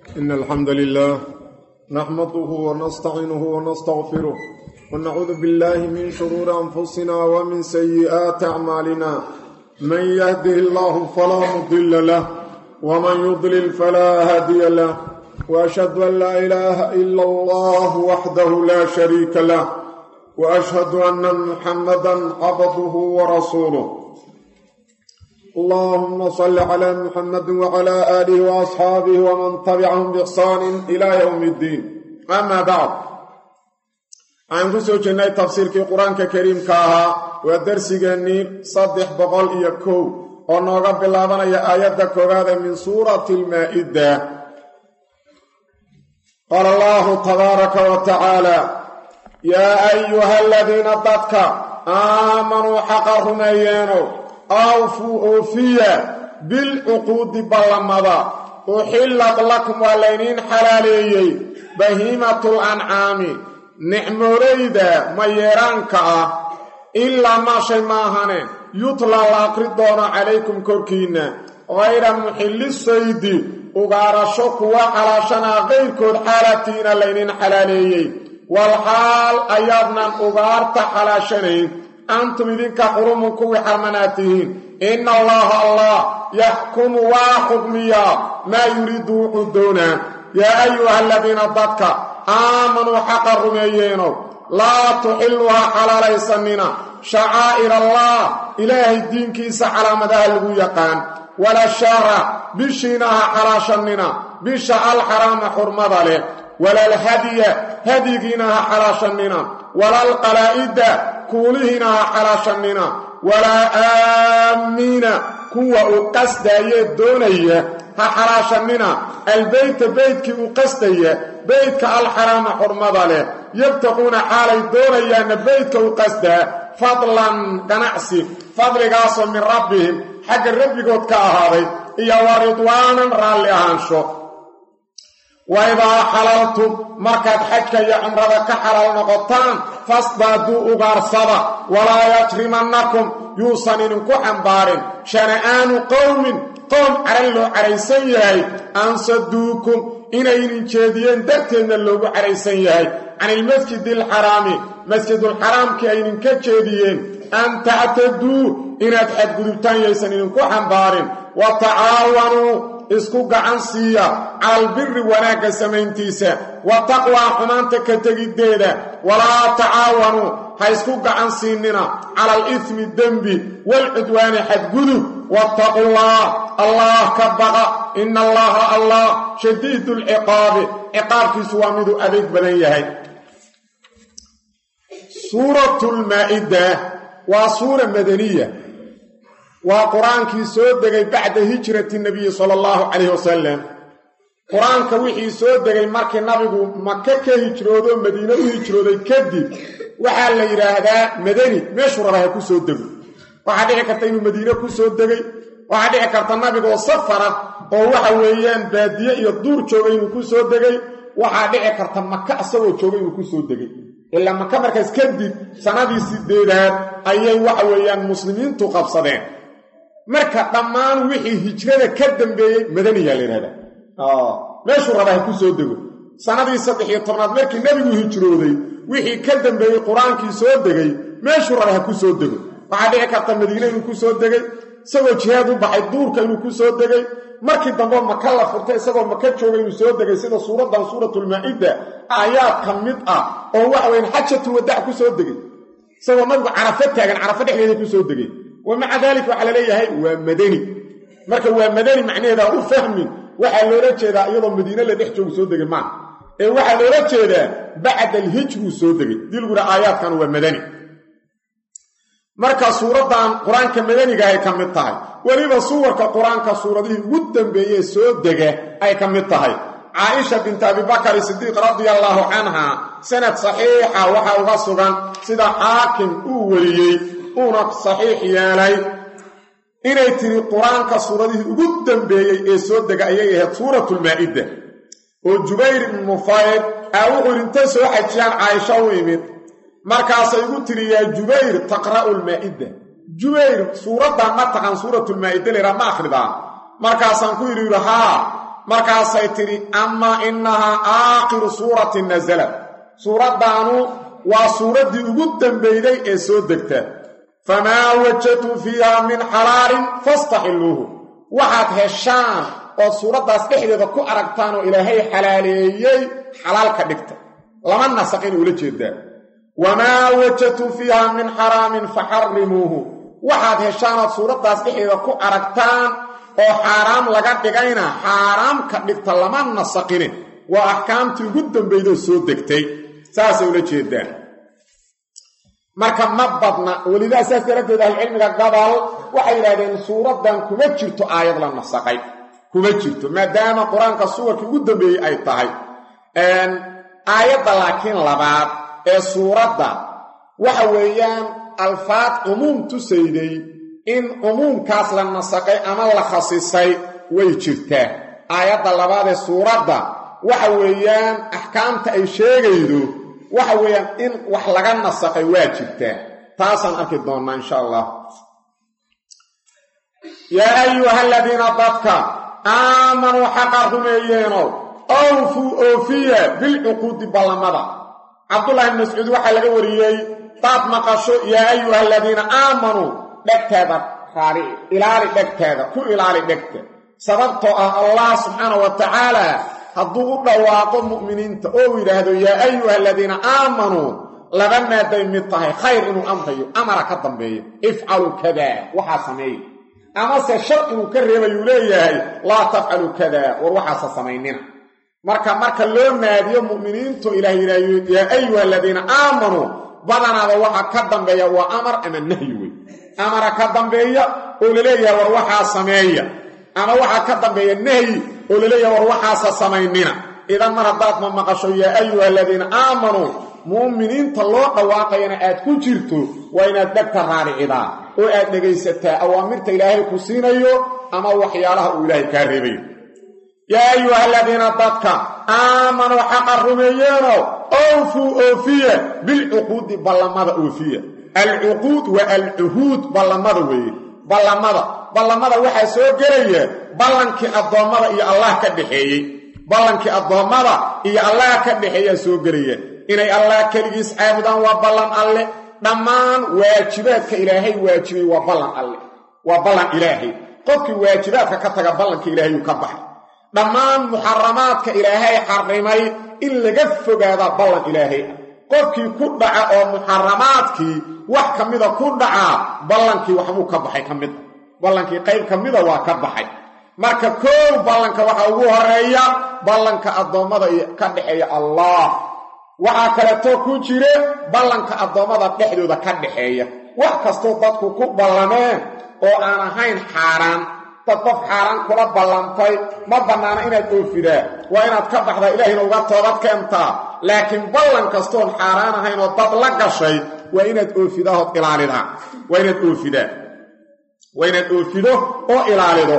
إن الحمد لله نحمده ونستعينه ونستغفره ونعوذ بالله من شرور أنفسنا ومن سيئات أعمالنا من يهده الله فلا مضل له ومن يضلل فلا هادي له وأشهد أن لا إله إلا الله وحده لا شريك له وأشهد أن محمدا عبده ورسوله اللهم صل على محمد وعلى آله وأصحابه ومن تبعهم بإحسان إلى يوم الدين أما بعد عن كسو جنة تفسير في قرآن كريم كاها ودرس جنين صدح بقول إيكو ونوغا بالله يا آيات كوغادة من سورة المائدة قال الله تبارك وتعالى يا أيها الذين ضدك آمنوا حقهم أيانوا awfuu oofiya bilcuquudi ballamada uxillat lakum waa layniin xalaaleeyey bahiimatul ancaami nicmooleyda mayeeraanka ah ilaa maa shay maahane yutla la aqri doono calaykum korkiinna hayra muxilli saydi ugaarasho kuwa xalaashanaa qayrkood xaalatiina layniin xalaaleeyey walxaal ayaadnan ugaarta xalaashanayn antum idinka xurumun kuwii xarmanaad tihiin ina allaha allah yaxkumu waa xukmiyaa maa yuriidu wuxuu doonaa yaa ayuha aladiina dadka aamanuu xaqa rumeeyeenow laa tuxilluhaa xalaalaysanina shacaa'ir allah ilaahay diinkiisa calaamadaha lagu yaqaan wala shahra bishiina ha xalaashannina bisha alxaraama xurmada leh walalhadya hadyigiina ha xalaashannina walalqalaa'ida kuulihiina ha xalaashannina walaa aamiina kuwa uu qasdaayee doonaya ha xalaashannina albeyta beydkii uu qasdaya beydka alxaraama xurmada leh yabtaquuna xaalay doonayaanna beydka u qasdaa fadlan ganacsi fadligaasoo min rabbihim xagga rabbigood ka ahaaday iyo wa ridwaanan raalli ahaansho wa idaa xalaltum markaad xajka iyo cumrada ka xalaal noqotaan fasdaaduu ugaarsada walaa yajrimannakum yuusan idinku xambaarin shana'aanu qowmin qoom caran loo caraysan yahay ansaduukum inay idin jeediyeen darteedna loogu caraysan yahay can ilmasjidi alxaraami masjidulxaraamkii ay idinka jeediyeen an tactaduu inaad xadgudubtaan yaysan idinku xambaarin wa tacaawanuu isku gacan siiya cala albiri wanaagga samayntiisa wa taqwaa xumaanta ka tegiddeeda walaa tacaawanuu ha isku gacan siinina cala alismi dembi waalcudwaani xadgudub wattaqullaah allah ka baqa ina allaha allah shadiidu lciqaabi ciqaabkiisu waa miduu adeeg badan yahay suuratu lmaa'ida waa suura madaniya waa qur-aankii soo degay bacda hijrati nabiyi sala allahu calayhi wasalam qur-aanka wixii soo degay markii nabigu maka ka hijroodo madiine u hijrooday kadib waxaa la yidhaahdaa madani meeshuu raba ha ku soo dego waxaa dhici karta inuu madiine ku soo degay waxaa dhici karta nabigoo safara oo waxa weeyaan baadiye iyo duur joogay inuu ku soo degay waxaa dhici karta maka isagoo joogay inuu ku soo degay ilaa maka markaas kadib sannadii sideedaad ayay waxa weeyaan muslimiintu qabsadeen marka dhammaan wixii hijrada ka dambeeyey madaniyaa la yidhahdaa meeshuu raba ha ku soo dego sannadii saddex iyo tobnaad markii nebigu hijrooday wixii ka dambeeyey qur-aankii soo degay meeshuu raba ha ku soo dego waxaa dhici karta madiine inuu ku soo degay isagoo jihaad u baxay duurka inuu ku soo degay markii dambe maka la furtay isagoo maka jooga inuu soo degay sida suuraddan suuratulmaa'ida aayaad ka mid ah oo waxa weyan xajatul wadaac ku soo degay isagoo nabigu carafo taagan carafo dhexdeeda ku soo degay wa maca daalika waxaa la leeyahay waa madani marka waa madani macnaheeda u fahmin waxaa loola jeedaa iyadoo madiine la dhex joogu soo degay maa ee waxaa loola jeedaa bacda alhijruu soo degay dii lagu yidhaha aayaadkan waa madani marka suuraddan qur-aanka madaniga ay ka mid tahay weliba suwarka qur-aanka suuradihii ugu dambeeyee soo dega ay ka mid tahay caaisha binti abibakari sidiiq radia allaahu canha sanad saxiixa waxaa uga sugan sida xaakim uu weliyey uuna saxiix yeelay inay tiri qur-aanka suuradihii ugu dambeeyey ee soo dega ayay ahayd suuratulmaa'ida oo jubayr ibnu mufayd aa wuxuu intay soo xajiyaan caaisha u imid markaasay igu tiri yaa jubayr taqra'u lmaa'ida jubayr suuraddan ma taqan suuratulmaa'ida laydhaa ma akhridaa markaasaan ku yidhi yidhi haa markaasay tidhi amaa innahaa aakhiru suuratin nasalat suuraddaanu waa suuraddii ugu dambeyday ee soo degta famaa wajadtum fiiha min xalaalin fastaxilluuhu waxaad heshaan ood suuraddaas dhexdeeda ku aragtaan oo ilaahay xalaaleeyey xalaal ka dhigta lama nasaqin ula jeedaa wamaa wajadtum fiiha min xaraamin faxarrimuuhu waxaad heshaan ood suuraddaas dhexdeeda ku aragtaan oo xaaraam laga dhigayna xaaraam ka dhigta lama nasaqine waa axkaamtii ugu dambaydoo soo degtay saasay ula jeedaan marka ma badna welidaa saas daraaddeed ahlucilmiga gabal waxay yidhahdeen suuraddan kuma jirto aayad la nasaqay kuma jirto maadaama qur-aanka suwarkii ugu dambeeyey ay tahay aayadda laakiin labaad ee suuradda waxa weeyaan alfaad cumuum tusayday in cumuumkaas la nasaqay ama la khasisay way jirtaa aayadda labaad ee suuradda waxa weeyaan axkaamta ay sheegaydo waxa weeyaan in wax laga nasaqay waa jirtaa taasaan arki doonnaa insha allah yaa ayuha aladiina dadka aamanuu xaqa rumeeyeeno awfuu oofiya bilcuquudi ballamada cabdullahi ibn mascuud waxaa laga wariyey daad maqasho yaa ayuha aladiina aamanuu dhegteeda raarici ilaali dhegteeda ku ilaali dhegta sababtoo ah allah subxaana wa tacaala hadduu u dhawaaqo mu'miniinta oo uu yidhaahdo yaa ayuha aladiina aamanuu laba maaday mid tahay khayr inuu amrayo amara ka dambeeyo ifcaluu kadaa waxaa sameeya amase shar inuu ka reebayuu leeyahay laa tafcaluu kadaa war waxaasa samaynina marka marka loo naadiyo mu'miniintu ilaah yidhaahyo yaa ayuha aladiina aamanuu badanaada waxa ka dambeeya waa amar ama nahyi wey amara ka dambeeya oo laleeyahay war waxaa sameeya ama waxaa ka dambeeya nahyi oo laleeyahay war waxaasa samaynina idan mar haddaad ma maqasho yaa ayuha aladiina aamanuu mu'miniinta loo dhawaaqayana aad ku jirto waa inaad dhegta raaricidaa oo aad dhegaysataa awaamirta ilaahay ku siinayo ama waxyaalaha uu ilaahay kaa reebayo yaa ayuha aladiina dadka aamanuu xaqa rumeeyeeno awfuu oofiya bilcuquudi ballamada oofiya alcuquud waa alcuhuud ballamada weeye ballamada ballamada waxaa soo gelaya ballankii addoommada iyo allah ka dhexeeyey ballankii addoommada iyo allah ka dhexeeyaa soo gelaya inay allah keligiis caabudaan waa ballan alle dhammaan waajibaadka ilaahay waajibay waa ballan alle waa ballan ilaahay qofkii waajibaadka ka taga ballanka ilaahayuu ka baxay dhammaan muxaramaadka ilaahay xarrimay in laga fogaadaa ballan ilaahay ah qofkii ku dhaca oo muxaramaadkii wax ka mida ku dhacaa ballankii waxbuu ka baxay ka mida ballankii qayb ka mida waa ka baxay marka koow ballanka waxaa ugu horeeya ballanka addoommada ka dhexeeya allah waxaa kaleetoo ku jire ballanka addoommada dhexdooda ka dhexeeya wax kastoo dadku ku ballameen oo aan ahayn xaaraan dad qof xaaraan kula ballantay ma bannaana inaad oofidaa waa inaad ka baxdaa ilaahayna uga toobad keentaa laakiin ballan kastoon xaaraan ahayn oo dad la gashay waa inaad oofidaa ood ilaalidaa waa inaad oofidaa waa inaad oofido oo ilaalido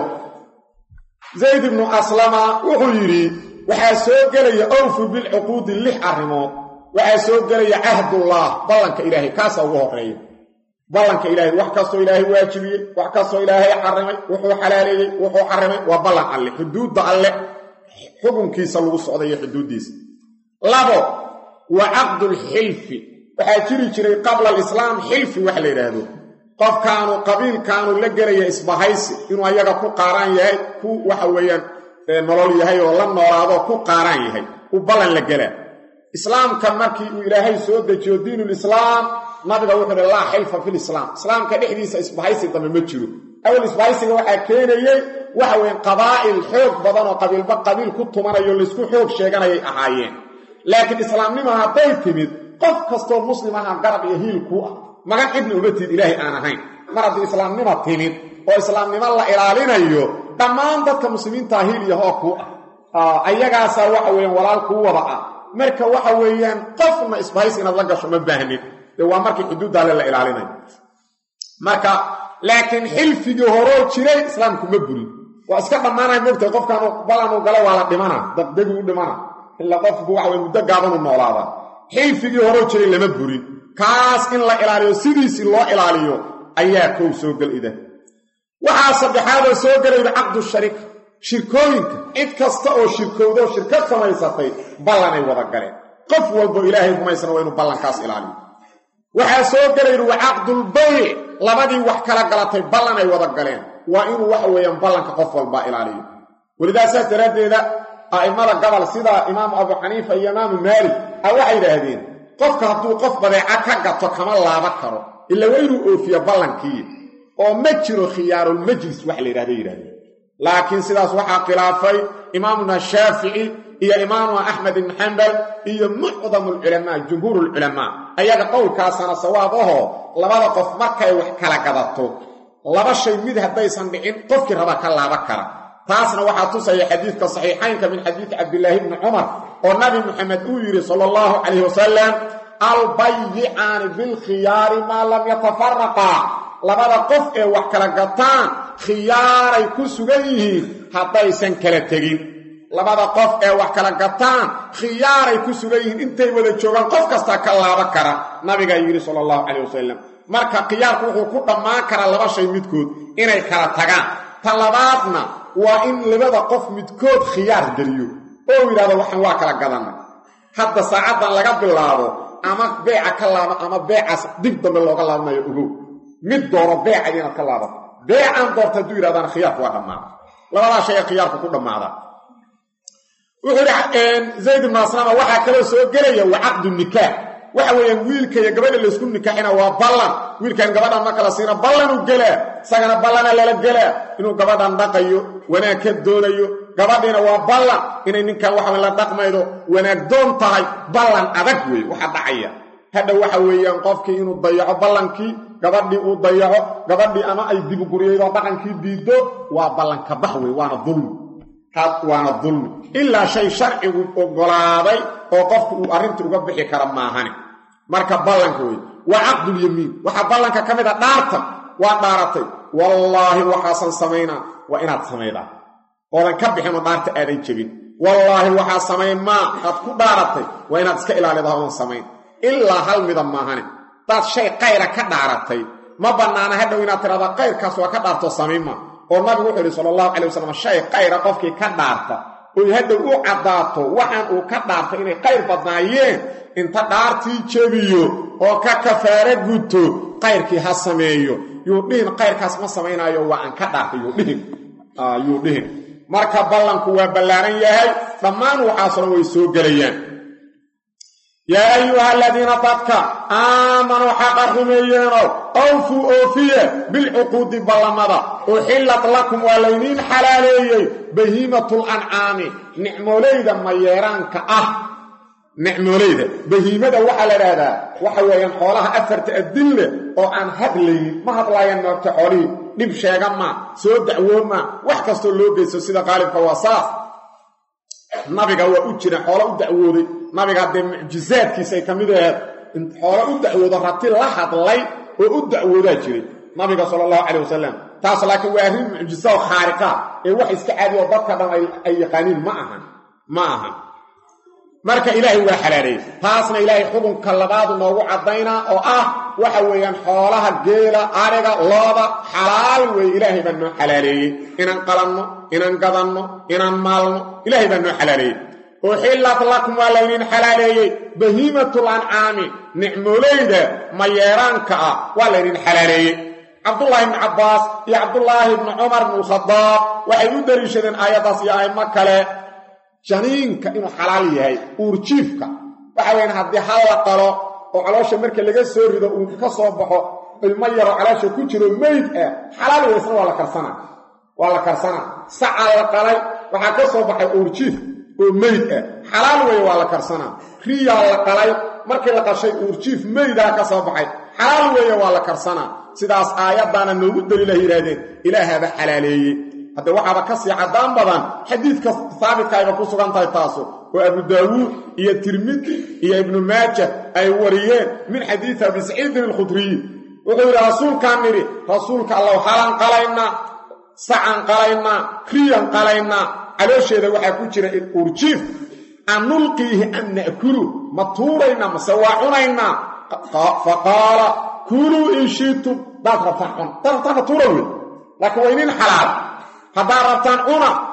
zayd ibnu aslama wuxuu yidhi waxaa soo gelaya awfu bilcuquudi lix arrimood waxaa soo gelaya cahdullah ballanka ilaahay kaasaa ugu horreeya ballanka ilaahay wax kastoo ilaahay waajibiyey wax kastoo ilaahay xarimay wuxuu xalaaleeyey wuxuu xarimay waa ballan alle xuduudda alle xukunkiisa lagu socda iyo xuduuddiisa labo wa caqdulxilfi waxaa jiri jiray qabla alislaam xilfi wax la yidhaahdo qofkaanu qabiilkaanu la gelaya isbahaysi inuu ayaga ku qaaraan yahay ku waxa weeyaan nolol yahay oo la noolaado ku qaaraan yahay u ballan la gelaa islaamka markii uu ilaahay soo dejiyo diinulislaam nabiga wuxuu uhi laa xilfa filislaam islaamka dhexdiisa isbahaysi dambe ma jiro awal isbahaysiga waxaa keenayey waxa weeye qabaa'il xoog badan oo qabiilba qabiil ku tumanayo laysku xoog sheeganayay ahaayeen laakiin islaamnimo hadday timid qof kastoo muslim aha garab iyo hiil kuu ah magan cidna uma tiid ilaahay aan ahayn mar haddii islaamnimo timid oo islaamnimo la ilaalinayo dhammaan dadka muslimiintaa hiil iyo hoo kuu ah ayagaasaa waxa weeyaan walaal kuu wada ah marka waxa weeyaan qofna isbahaysi inaad la gasho ma baahnin dee waa markii xuduudda alle la ilaalinayo marka laakiin xilfigii horoo jiray islaamku ma burin waa iska dhammaanaya mogtahay qofkaanu balanu gala waa la dhimana daqdegii u dhimana ila qofku waxa weye muddo gaabanu noolaadaa xilfigii horoo jiray lama burin kaas in la ilaaliyo sidiisii loo ilaaliyo ayaa kow soo gel ida waxaa saddexaadoo soo gelayda caqdu shariika shirkooyinka cid kasta oo shirkowdoo shirkad samaysatay ballanay wada galeen qof walbo ilaahay rumaysana waa inuu ballankaas ilaaliyo waxaa soo gelay yidhi wacaqdulbayc labadii wax kala galatay ballanay wada galeen waa inuu waxa weeyaan ballanka qof walbaa ilaaliyo welidaasaas daraaddeeda a'immada gobol sida imaamu abu xaniifa iyo imaamu maalik a waxay yidhaahdeen qofka hadduu qof badeeca ka gato kama laaba karo ila waa inuu oofiyo ballankii oo ma jiro khiyaarulmajlis wax la yidhahda yidhahdeen laakiin sidaas waxaa khilaafay imaamuna shaafici iyo imaamuna axmed ibn xambal iyo mucdamulculamaa jumhuurulculamaa ayaga qowlkaasana sawaab ahoo labada qof markay wax kala gadato laba shay mid haddaysan dhicin qofkii raba ka laaba kara taasna waxaa tusaya xadiidka saxiixaynka min xadiidi cabdilaahi bni cumar oo nabi muxamed uu yidhi sala allahu calayh wasalam albayicaani bilkhiyaari maa lam yatafaraqaa labada qof ee wax kala gataan khiyaaray ku sugan yihiin haddaysan kala tegin labada qof ee wax kala gataan khiyaaray ku sugan yihiin intay wada joogaan qof kastaa ka laaba kara nabigaa yidhi sala allahu calayh wasalam marka khiyaarku wuxuu ku dhammaan karaa laba shay midkood inay kala tagaan ta labaadna waa in labada qof midkood khiyaar geliyo oo yidhahdo waxaan waa kala gadanay hadda saacaddan laga bilaabo ama beeca ka laaba ama beecaas dib dambe looga laabanayo ogow mid doono beecay inaad ka laabato beecaan doorta hadduu yidhahdaan khiyaarku waa dhammaada labadaa shay ee khiyaarku ku dhammaada wuxuu yidhi zayd ibnu aslama waxaa kaloo soo gelaya wa caqdu nikaax waxa weeyaan wiilka iyo gabadha laysku nikaaxina waa ballan wiilkan gabadhan ma kala siina ballanuu gelaa isagana ballana lala gelaa inuu gabadhan dhaqayo wanaag ka doonayo gabadhiina waa ballan inay ninkan waxa la dhaqmaydo wanaag doon tahay ballan adag weeye waxa dhacaya hadha waxa weeyaan qofkii inuu dayaco ballankii gabadhii uu dayaco gabadhii ama ay dibuguriyaydo dhaqankii diiddo waa ballanka bax wey waana dulmi waana dulmi ilaa shay sharcigu oggolaaday oo qofku uu arrinta uga bixi kara maahane marka ballanka wey waa caqdulyamiin waxaa ballanka ka mid a dhaarta waa dhaaratay wallaahi waxaasan samaynaa waa inaad samaydaa oodan ka bixinoo dhaarta aadan jebin wallaahi waxaa samayn maa aad ku dhaaratay waa inaad iska ilaalidaa oodan samayn ilaa hal mida maahane hadaad shay qayra ka dhaaratay ma bannaana hadhow inaad tidhahdaa qayrkaas waa ka dhaartoo samayn maa oo nabigu wuxuu yidhi sala allahu calay wasalam shay qayra qofkii ka dhaarta oy hadhow u caddaato waxaan uu ka dhaartay inay qayr badnaayeen inta dhaartii jebiyo oo ka kafaaro guto qayrkii ha sameeyo yuu dhihin qayrkaas ma samaynaayo waa aan ka dhaartay yuu dhihin yuu dhihin marka ballanku waa ballaaran yahay dhammaan waxaasna way soo gelayaan yaa ayuha aladiina dadka aamanuu xaqa rumeeyeenow awfuu oofiye bilcuquudi ballamada uxillat lakum waa laydiin xalaaleeyey bahiimatul ancaami nicmoolayda mayeeraanka ah nicmoolayda bahiimada waxaa la idhaahdaa waxa weeyaan xoolaha afarta adille oo aan hadlaynin ma hadlaayaan moogta xoolihii dhib sheega maa soo dacwoomaa wax kastoo loo geysto sida qaalibka waa saas nabiga waa u jira xoolo u dacwooday nabiga haddee mucjizaadkiisay ka mid aheed in xoolo u dacwoodo rati la hadlay oo u dacwoodaa jiray nabiga sala allahu calayh wasalam taas laakiin waa arrin mucjiso oo khaariqa ee wax iska caadi oo dadka dhan ay yaqaaniin ma ahan ma ahan marka ilaahay waa xalaaleeyey taasna ilaahay xukunka labaadu noogu caddaynaa oo ah waxa weeyaan xoolaha geela ariga looda xalaal weeye ilaahay baa noo xalaaleeyey inaan qalanno inaan gadanno inaan maalno ilaahay baa noo xalaaleeyey uxillat lakum waa laydiin xalaaleeyey bahiimatul ancaami nicmoolayda mayeeraanka ah waa laydin xalaaleeyey cabdullaahi ibni cabbaas iyo cabdullaahi ibni cumar ibnu lkhadaab waxay u daliishadeen aayaddaas iyo aimo kale janiinka inuu xalaal yahay uurjiifka waxa weyaan haddii hal la qalo oo caloosha marka laga soo rido uu ka soo baxo ilmo yaroo caloosha ku jiro meyd ah xalaal weysna waa la karsanaa waa la karsanaa sacaa la qalay waxaa ka soo baxay uurjiif oo meyd ah xalaal weeye waa la karsanaa riyaa la qalay markii la qashay uurjiif meydaa ka soo baxay xalaal weeye waa la karsanaa sidaas aayaddaana noogu daliilah yidhaahdeen ilaahaaba xalaaleeyey hadde waxaaba ka sii caddaan badan xadiidka saabitkaayba ku sugan tahay taasu oo abu daawuud iyo tirmidi iyo ibnu maaja ay wariyeen min xadiidi abi saciidin alkhudriyi wuxuu yidhi rasuulkaan nidhi rasuulka allow halan qalaynaa sacan qalaynaa riyan qalaynaa caloosheeda waxaa ku jira urjiif an nulqiihi an na'kulu ma tuuraynaa mase waa cunaynaa fa qaala kuluu in shiitum daad rabtaan cuna daad rabtaanka tuura wey laakiin waa inin xalaal haddaad rabtaan cuna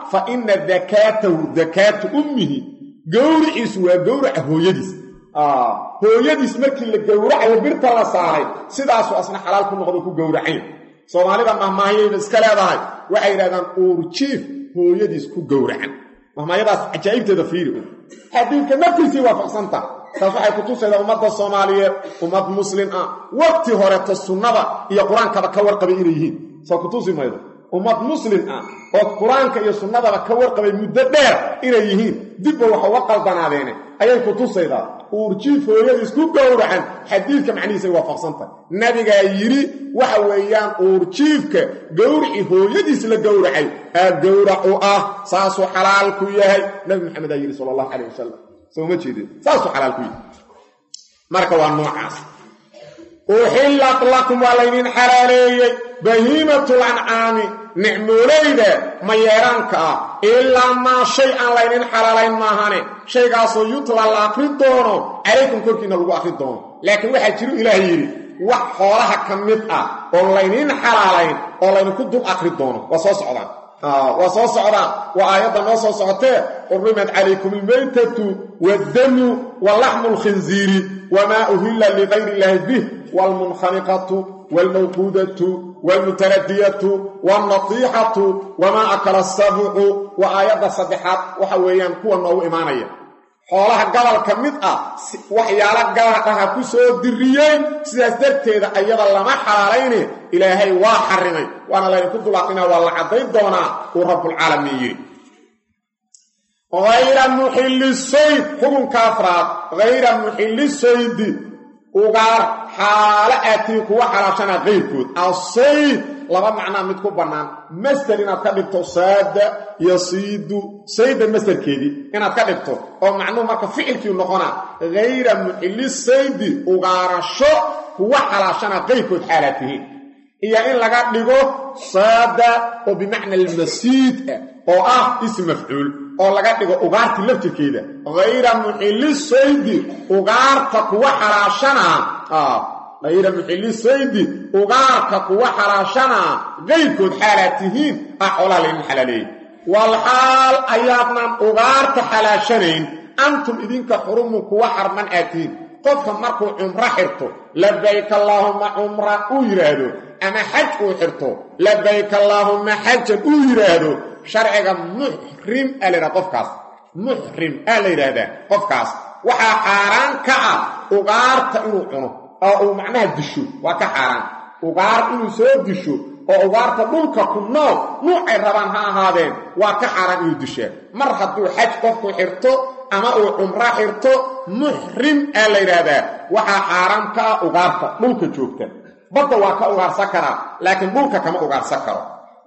fa ina dakaatahu dakaatu ummihi gowriciisu waa gowraca hooyadiis hooyadiis markii la gowracayo birta la saaray sidaasuu asna xalaal ku noqdo ku gowracayn soomaalida mahmaahiyayba iska leedahay waxay yidhahdaan uurjiif hooyadiis ku gowracan mahmaayadaas cajaa'ibteeda fiiri xadiidka naftiisii waafaqsanta taas waxay kutusaydaa ummadda soomaaliyeed ummad muslim ah waqti horeto sunnada iyo qur-aankaba ka warqabay inay yihiin soo kutusi maydo ummad muslim ah oo qur-aanka iyo sunnadaba ka warqabay muddo dheer inay yihiin dibba wax uga qaldanaadeene ayay kutusaydaa uurjiif hooyadiis ku gowracan xadiidka macnihiisay waafaqsantahay nabigaa yidhi waxa weeyaan uurjiifka gowricii hooyadiis la gowracay aa gowrac u ah saasuu xalaal ku yahay nabi maxamed aa yidhi sala allahu calayh wasalam soma jeedeen saasuu xalaal ku yahay marka waa noocaas uxillat lakum waa laydiin xalaaleeyey bahiimatul ancaami nicmoolayda mayeeraanka ah ilaa maa shay aan laydin xalaalayn maahane shaygaasoo yutla la akri doono calaykum korkiina lagu akri doono laakiin waxaa jiru ilaah yidhi wax xoolaha ka mid ah oo laydiin xalaalayn oo laydinku dul akri doono waa soo socdaan waa soo socdaan waa aayadda noo soo socotee xurimat calaykum almaytatu waaddamu wa laxmu lkhinziiri wamaa uhilla ligayri illaahi bih waalmunkhaniqatu waalmawquudatu waalmutaradiyatu waalnatiixatu wamaa akala asabucu waa aayadda saddexaad waxa weeyaan kuwa noogu imaanaya xoolaha gobolka mid ah waxyaalo gaar aha ku soo diriyeen sidaas darteeda ayada lama xalaalayne ilaahay waa xarimay waana laydinku dulaaqina waa la caddayn doonaa uu rabbulcaalamiin yidhi hayra muxilli sayd xukunka afraad hayra muxilli saydi ugaar xaalo aatiin kuwa xalaashana qayrkood asayd laba macnaa mid ku bannaan masder inaad ka dhigto saada yasiidu sayda masderkeedii inaad ka dhigto oo macnuhu marka ficilkii noqonaa hayra muxilli saydi ugaarasho kuwa xalaashana qayrkood xaalaad tihiin iyo in laga dhigo saada oo bimacna almasiid ah oo ah ism mafcuul oo laga dhigo ugaartii laftirkeeda hayra muxilli saydi ugaarta kuwa xalaashanaa hayra muxilli saydi ugaarka kuwa xalaashanaa qayrkood xaalaad tihiin ah xoolaha laydin xalaaleeyey walxaal ayaadnan ugaarta xalaashanayn antum idinka xurumun kuwa xarman aad tihiin qofka markuu cumro xirto labayk allaahumma cumra uu yidhaahdo ama xaj uu xirto labayk allaahumma xajan uu yidhaahdo sharciga muxrim aa la yidhahda qofkaas muxrim aa la yidhaahdaa qofkaas waxaa xaaraan ka ah ugaarta inuu cuno oo uu macnaha disho waa ka xaaraan ugaar inuu soo disho oo ugaarta dhulka ku nool nuucay rabaan ha ahaadeen waa ka xaaraan inuu dishaa mar hadduu xaj qofku xirto ama uu cumro xirto muxrim aa la yidhaahdaa waxaa xaaraan ka ah ugaarta dhulka joogta badda waa ka ugaarsan karaa laakiin dhulka kama ugaarsan karo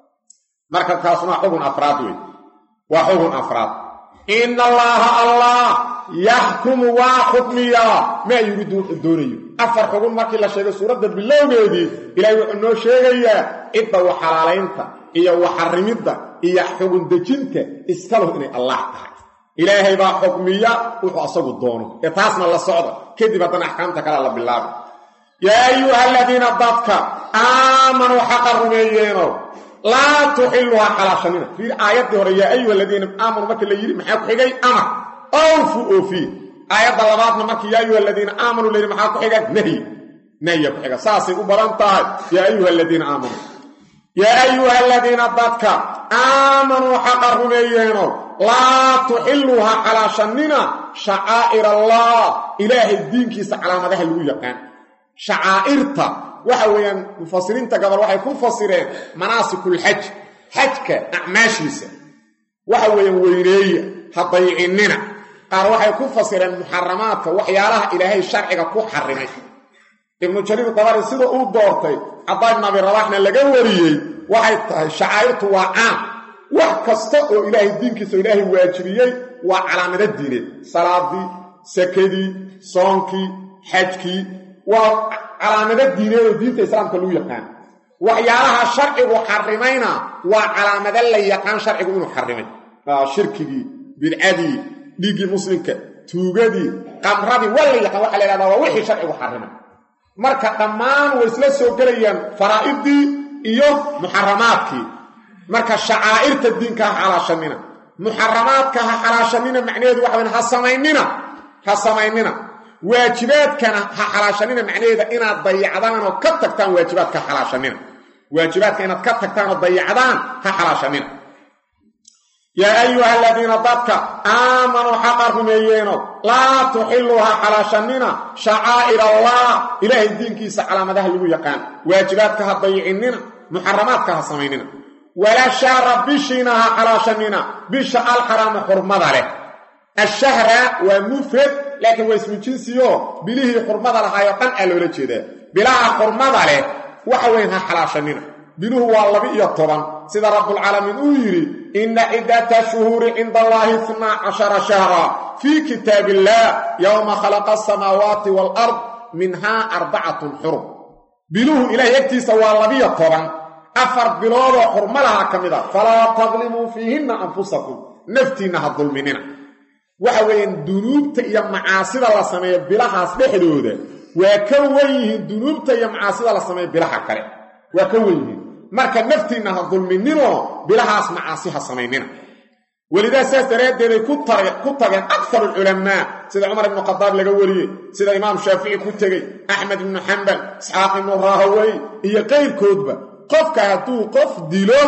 marka taasuna waa xugun afraad wey waa xugun afraad ina allaaha allah yaxkumu waa xukmiyaa maa yuriidu wuxuu doonayo afar xugun markii la sheegay suuradda bilowgeedii ilaahay wuxuu noo sheegayaa cidda waxalaalaynta iyo waxarimidda iyo xugun dejinta iskalahu inay allah tahay ilaahay baa xukmiya wuxuu asagu doono ee taasna la socda kadib haddana axkaamta kale la bilaaba yaa ayuha aladiina dadka aamanuu xaqa rumeeyeeno laa tuxiluhaa xalaashanina fiir aayaddii hore yaa ayuha aladiina aamanuu marka la yidhi maxaa ku xigay amar awfu oofiye aayadda labaadna markii yaa ayuha aladiina aamanuu layidhi maxaa ku xiga nahyi nahya ku xiga saasay u badan tahay yaa ayuha aladiina aamanuu yaa ayuha aladiina dadka aamanuu xaqa rumeeyeeno laa tuxiluuha xalaashanina shacaa'ir allah ilaahay diinkiisa calaamadaha lagu yaqaan shacaa'irta waxa weeyaan mufasiriinta gabal waxay ku fasireen manaasikul-xaj xajka acmaashiisa waxa weeyaan weyneeya ha daycinina qaar waxay ku fasireen muxaramaadka waxyaalaha ilaahay sharciga ku xarimay ibnu jariir dabari sida uu doortay cabdaa ibn abi rabaxna laga wariyey waxay tahay shacaa'irtu waa caam wax kasta oo ilaahay diinkiisa oo ilaahay waajibiyey waa calaamado diineed salaadii sakadii soonkii xajkii waa calaamado diineed oo diinta islaamka lagu yaqaan waxyaalaha sharcigu xarimayna waa calaamado la yaqaan sharcigu inuu xarimay shirkigii bidcadii dhiiggii muslimka tuugadii qamradii waa la yaqaan waxa la yhahdaa waa wixii sharcigu xarimay marka dhammaan way isla soo gelayaan faraa'idii iyo muxaramaadkii marka shacaa'irta diinka ha xalaashanina muxaramaadka ha xalaashanina macnaheedu waxa weyn ha samaynina ha samaynina waajibaadkana ha xalaashanina macnaheeda inaad dayacdaan oo ka tagtaan waajibaadka ha xalaashanina waajibaadka inaad ka tagtaan oo dayacdaan ha xalaashanina yaa ayuha aladiina dadka aamanuu xaqa rumeeyeeno laa tuxiluu ha xalaashanina shacaa'ir allah ilaahay diinkiisa calaamadaha lagu yaqaan waajibaadka ha dayicinina muxaramaadka ha samaynina walaa shahra bishiina ha xalaashanina bisha alxaraama xurmada leh ashahra waa mufrad laakiin waa ismu jinsiyo bilihii xurmada lahaayoo dhan aa loola jeedaa bilaha xurmada leh waxa weyn ha xalaashanina biluhu waa laba-iyo toban sida rabbulcaalamiin uu yidhi inna ciddata shuhuuri cinda allaahi itnaa cashara shahra fii kitaab illaah yowma khalaqa asamaawaati waalard minhaa arbacatun xurum biluhu ilaahay agtiisa waa labiyo toban afar biloodoo xurmalaha ka mid a falaa tadlimuu fiihinna anfusakum naftiinna ha dulminina waxa weeyaan dunuubta iyo macaasida la sameeyo bilahaas dhexdooda waa ka wen yihiin dunuubta iyo macaasida la sameeyo bilaha kale waa ka wen yihiin marka naftiinna ha dulmininoo bilahaas macaasi ha samaynina welidaa saas daraaddeeday ku tageen akar alculamaa sida cumar ibnu khadaab laga wariyey sida imaam shaafici ku tegey axmed ibnu xambal isxaaq ibnu raahawey iyo qayrkoodba qofka hadduu qof dilo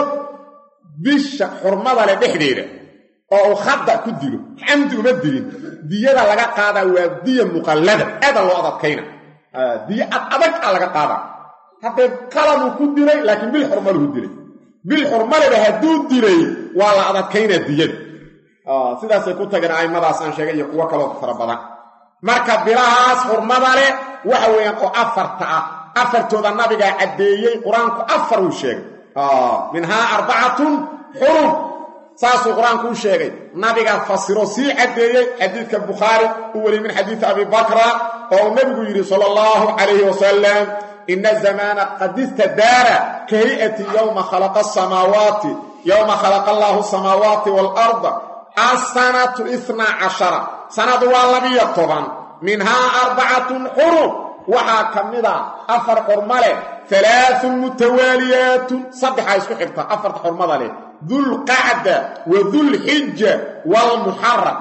bisha xurmada leh dhexdeeda oo uu khada ku dilo xamdi uma dilin diyada laga qaadaa waa diya muqallada aada loo adadkayna diyo ad adag a laga qaadaa haddee qaladuu ku dilay laakiin bil xurmaluhu dilay bil xurmaleba hadduu dilay waa la adadkaynaa diyada sidaasay ku tageen a'immadaas aan sheegay iyo kuwo kaloo fara badan marka bilahaas xurmada leh waxa weeyaan oo afarta ah afartooda nabigaa caddeeyey qur-aanku afar uu sheegay minhaa arbacatun xurum saasuu qur-aanku u sheegay nabigaa fasiro sii caddeeyey xadiidka bukhaari u weliyey min xadiidi abi bakra oo uu nebigu yidhi sala allahu calayhi wasalam ina zamaana qad istadaara ka hay'ati yowma khalaqa asamaawaati yowma khalaqa allaahu asamaawaati waalarda asanatu itnaa cashara sanadu waa labiyo toban minhaa arbacatun xurum waxaa ka mid a afar xurma leh alaaun mutawaaliyaatun saddexaa isku xigta afarta xurmada leh dulqacda wa dulxija waalmuxaram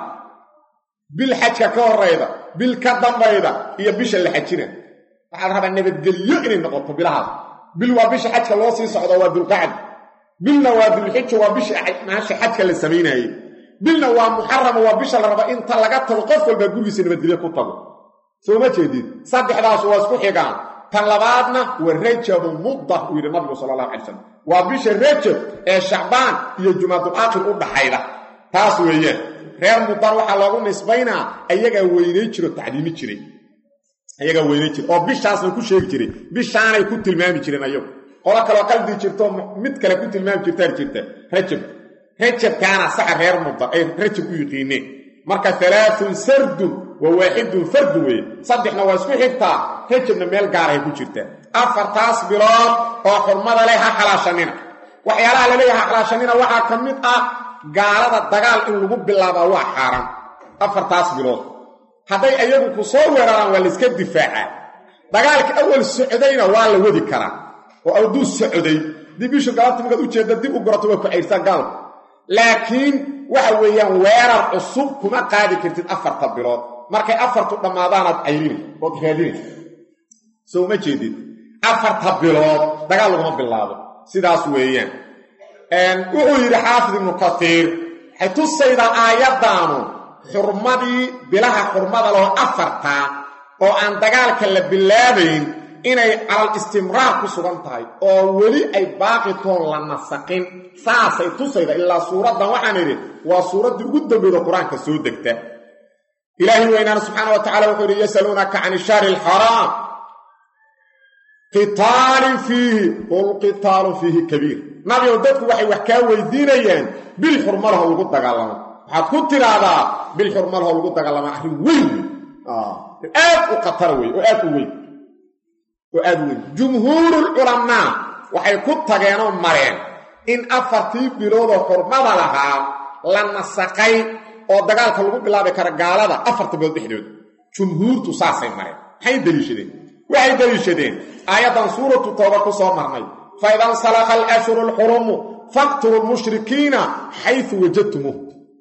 bil xajka ka horayda bil ka dambayda iyo bisha la xajina waxaa la rabaa nabadgelyo inay noqoto bilahaas bil waa bisha xajka loo sii socdo waa dulqacda bilna waa dulxija waa bisha maasha xajka la samaynaayey bilna waa muxarama waa bisha la raba inta laga tago qof walbaa gurigiisa nabadgelyo ku tago soo ma jeedid saddexdaas waa isku xigaan tan labaadna waa rajabu mudda uu yidhi nabigu sala allahu alay slam waa bisha rajab ee shacbaan iyo jumaadul aakhir u dhaxayda taas weeyaan reer muddan waxaa loogu nisbaynaa ayagaa weynay jiro tacliimi jiray ayagaa weynay jira oo bishaasna ku sheegi jiray bishaanay ku tilmaami jireen ayagu qolo kaloo qaldi jirto mid kale ku tilmaami jirtaan jirta rajab rajabkaana saxa reer muddan ay rajab u yiqiineen marka alaaun sardun wa waaxidun fardun weeye saddexna waa isku xigtaa rajabna meel gaarahay ku jirtaa afartaas bilood oo xurmada leh ha xalaashanina waxyaalaha laleeyaha ha xalaashanina waxaa ka mid ah gaalada dagaal in lagu bilaabaa waa xaaraan afartaas bilood hadday ayagu ku soo weeraraan waa layska difaacaa dagaalka awal socdayna waa la wadi karaa oo adduu socday dib bishu galabta markaad ujeedda dib u gurato waa ku cayrsaa gaalka laakiin waxa weeyaan weerar cusub kuma qaadi kartid afarta bilood markay afartu dhammaadaanaad cayrina ood raadina soo ma jeedid afarta bilood dagaal laguma bilaabo sidaas weeyaan wuxuu yidhi xaafid ibnu katiir waxay tusaydaa aayaddaanu xurmadii bilaha xurmada leho afartaa oo aan dagaalka la bilaabayn inay calal istimraar ku sugan tahay oo weli ay baaqitoon la nasaqin saasay tusayda ilaa suuraddan waxaan idhi waa suuraddii ugu dambeyda qur-aanka soo degta ilaahay weynaana subxaana wa tacala wuxuu yidhi yasaluunaka can ishahri alxaraam qitaalin fiihi qul qitaalu fiihi kabiir nabigow dadku waxay wax kaa weydiinayaan bil xurmalaho lagu dagaalamo waxaad ku tidhaahdaa bil xurmalaho lagu dagaalama arrin weyn wey aad u khatara wey oo aad u weyn oo aad u weyn jumhuurulculamaa waxay ku tageenoo mareen in afartii biloodoo xurmada lahaa la nasaqay oo dagaalka lagu bilaabi kara gaalada afarta bilood dhexdooda jumhuurtu saasay mareen maxay deliishadeen waxay deliishadeen aayaddan suuratu tooba ku soo marnay faida nsalakha alashhuru alxurumu faqtulu lmushrikiina xaysu wajadtumuuh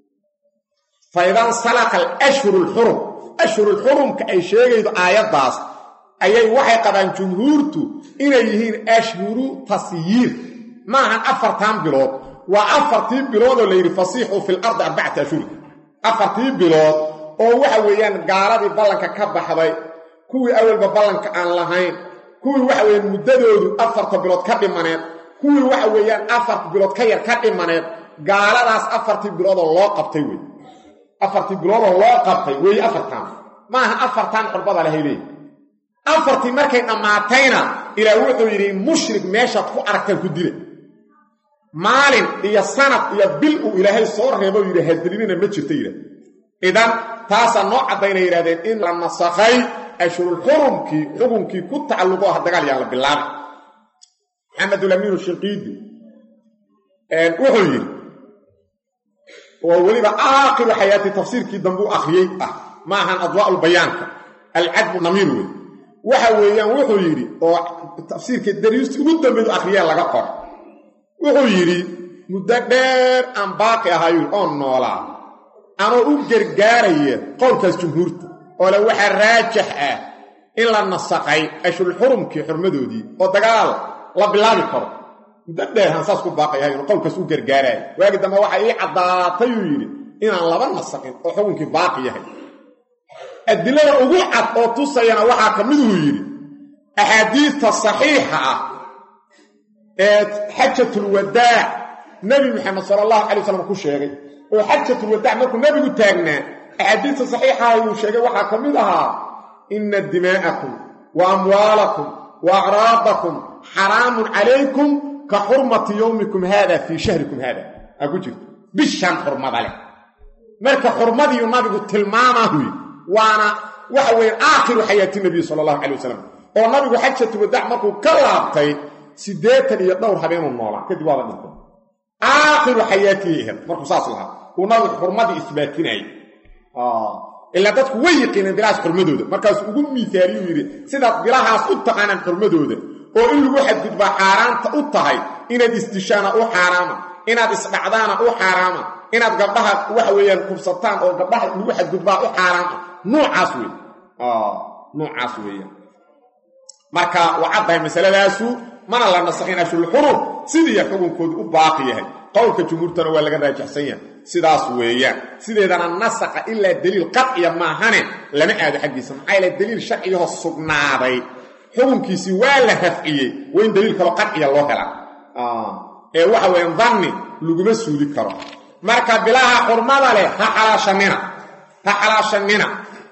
faidan salaka alashhuru lxurum ashhurulxurumka ay sheegaydo aayaddaas ayay waxay qabaan jumhuurtu inay yihiin ashhuru tasyiir maahan afartan bilood waa afartii biloodoo la yidhi fasiixuu fi lardi arbacata ashhur afartii bilood oo waxa weeyaan gaaladii ballanka ka baxday kuwii awalba ballanka aan lahayn kuwii waxa weeyaan muddadoodu afarta bilood ka dhimaneed kuwii waxa weeyaan afarta bilood ka yar ka dhimaneed gaaladaas afartii biloodoo loo qabtay wey afartii biloodoo loo qabtay weeye afartan maaha afartan xurbada lahay leey afartii markay dhammaatayna ilaa wuxuu yidhi mushrik meeshaad ku aragtaan ku dila maalin iyo sanad iyo bil uu ilaahay soo reebo yidhi hadgelinina ma jirta yidhah idan taasaa noo caddaynay yidhahdeen in la nasakhay ashhurulxurumkii xukunkii ku tacalluqo ah dagaal yaan la bilaabay maxamedulamiinu shinqiidi wuxuu yidhi oo weliba aakhiru xayaati tafsiirkii dambuu akhriyey ah ma ahan adwaa'ulbayaanka alcadbu namiir wey waxa weeyaan wuxuu yidhi oo tafsiirka dariisti ugu dambeedu akhriyee laga qor wuxuu yidhi muddo dheer aan baaqi ahayu oo noolaa anoo u gargaaraya qowlkaas jumhuurta oo le waxaa raajax ah in la nasaqay ashhurulxurumkii xurmadoodii oo dagaal la bilaabi karo muddo dheer aan saas ku baaqayahay inuu qowlkaas u gargaaraayo waagi dambe waxa ii caddaatayuu yidhi inaan laba nasaqin oo xukunkii baaqi yahay adilada ugu cad oo tusayana waxaa ka miduu yidhi axaadiidta saxiixa ah ee xajatulwadaac nebi maxamed sala allahu calay wasalam ku sheegay oo xajatulwadaac markuu nebigu taagnaa axaadiidta saxiixaha uu sheegay waxaa ka mid ahaa inna dimaa'akum wa amwaalakum wa acraadakum xaraamun calaykum ka xurmati yowmikum haada fii shahrikum haada aa ku jirto bishan xurmada leh marka xurmadiiu nabigu tilmaamaahuy waana waxa weeye aakhiru xayaati nabiy sala allahu calay wasalam oo nabigu xajatulwadaac markuu ka laabtay siddeetan iyo dhowr habeenuu noolaa kadib waaba dhintay aakhiru xayaatii ahayd markuu saas lahaa uu nabigu xurmadii isbaatinayay ilaa dadku way yiqiineen bilahaas xurmadooda markaasuu ugu miisaaliyuu yidhi sidaad bilahaas u taqaanaan xurmadooda oo in lagu xadgudbaa xaaraanta u tahay inaad isdishaana u xaaraama inaad isdhacdaana u xaaraama inaad gabdhaha waxa weeyaan kubsataan oo gabdhaha lagu xadgudbaa u xaaraama nuucaas wey nuucaas weeyaan marka waa caddahay masaladaasu mana la nasakhin ashhurulxurum sidiiya xukunkoodu u baaqi yahay qowlka jumhuurtana waa laga raajixsan yahay sidaas weeyaan sideedana nasaqa ilaa deliil qadciya maahane lama aado xaggiisa maxaa yaele deliil sharciyaho sugnaaday xukunkiisii waa la rafciyey waa in deliil kaloo qadciya loo helaa ee waxa weeyaan danni laguma suuli karo marka bilaha xurmada leh ha xalaashanina ha xalaashanina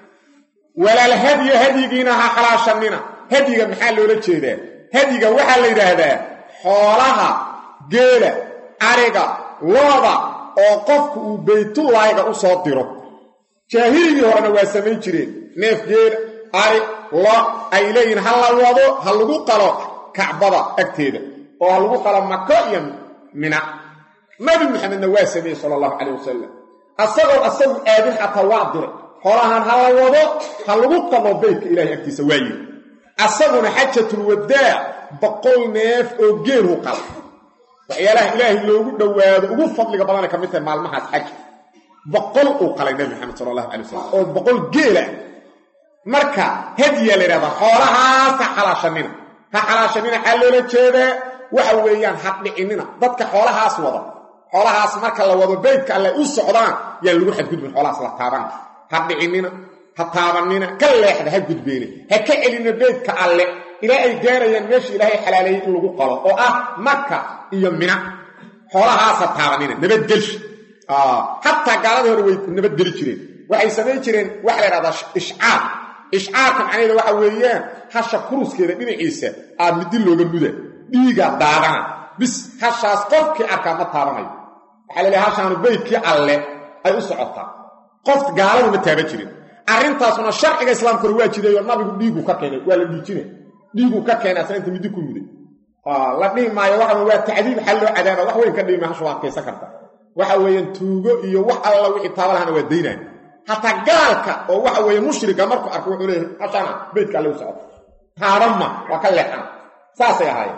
walaal hadya hadyigiina ha xalaashanina hadyiga maxaa loola jeedaa hadyiga waxaa la yidhaahdaa xoolaha geela ariga looda oo qofku uu baytullaahiga u soo diro jaahiligii horena waa samayn jireen neef geela ari lo ay leeyihiin ha la wado ha lagu qalo kacbada agteeda oo ha lagu qalo mako iyo mina nabi maxamedna waa sameeyey sala allahu calayh wasalam asagoo asagu aadin xataa waa diray xoolahan ha la wado ha lagu qalo beytka ilahay agtiisa waa yiri asaguna xajatulwadaac boqol neef oo geelhu qala waxyaalaha ilaahay loogu dhowaado ugu fadliga badana ka mid tahay maalmahaas xaja boqol uu qalay nabi maxamed sala allahu calay wasalam oo boqol geela marka hadiyaa la yidhahdaa xoolahaas ha xalaashanina ha xalaashanina xaa loola jeedaa waxa weeyaan ha dhicinina dadka xoolahaas wada xoolahaas marka la wado beydka alle u socdaan yaan lagu xadgudbin xoolahaas la taabana ha dhicinina ha taabanina ka leexda ha gudbeena ha ka celina beydka alle ilaa ay gaarayaan meesha ilaahay xalaaleeyey in lagu qalo oo ah maka iyo mina xoolahaas ha taabanina nabadgelshi xataa gaaladii hore way nabadgeli jireen waxay samayn jireen waxa la ydhahdaa ishcaar ishcaarka macnaheeda waxa weeyaan hasha kuruskeeda dhinaciisa aa midi looga muda dhiiga daadana bis hashaas qofkii arkaa ma taabanayo waxaa laleehay hashaanu beydkii alle ay u socotaa qof gaaladu ma taaban jirin arrintaasuna sharciga islaamka hore waa jireeyo nabigu dhiigu ka keenay waa la dhiijina dhiiguu ka keenay asna inta midi ku muday la dhihi maayo waxa waa tacdiib xal loo cadaaba wax weyn ka dhihi maayo hasha waa adkaysan karta waxa weeyaan tuugo iyo wax alla wixii taaba lahana waa daynaya hataa gaalka oo waxa weeye mushrika markuu arko wuxuu leeyahay hashana beydka alle u socota taabanma waa ka leexana saasay ahaayeen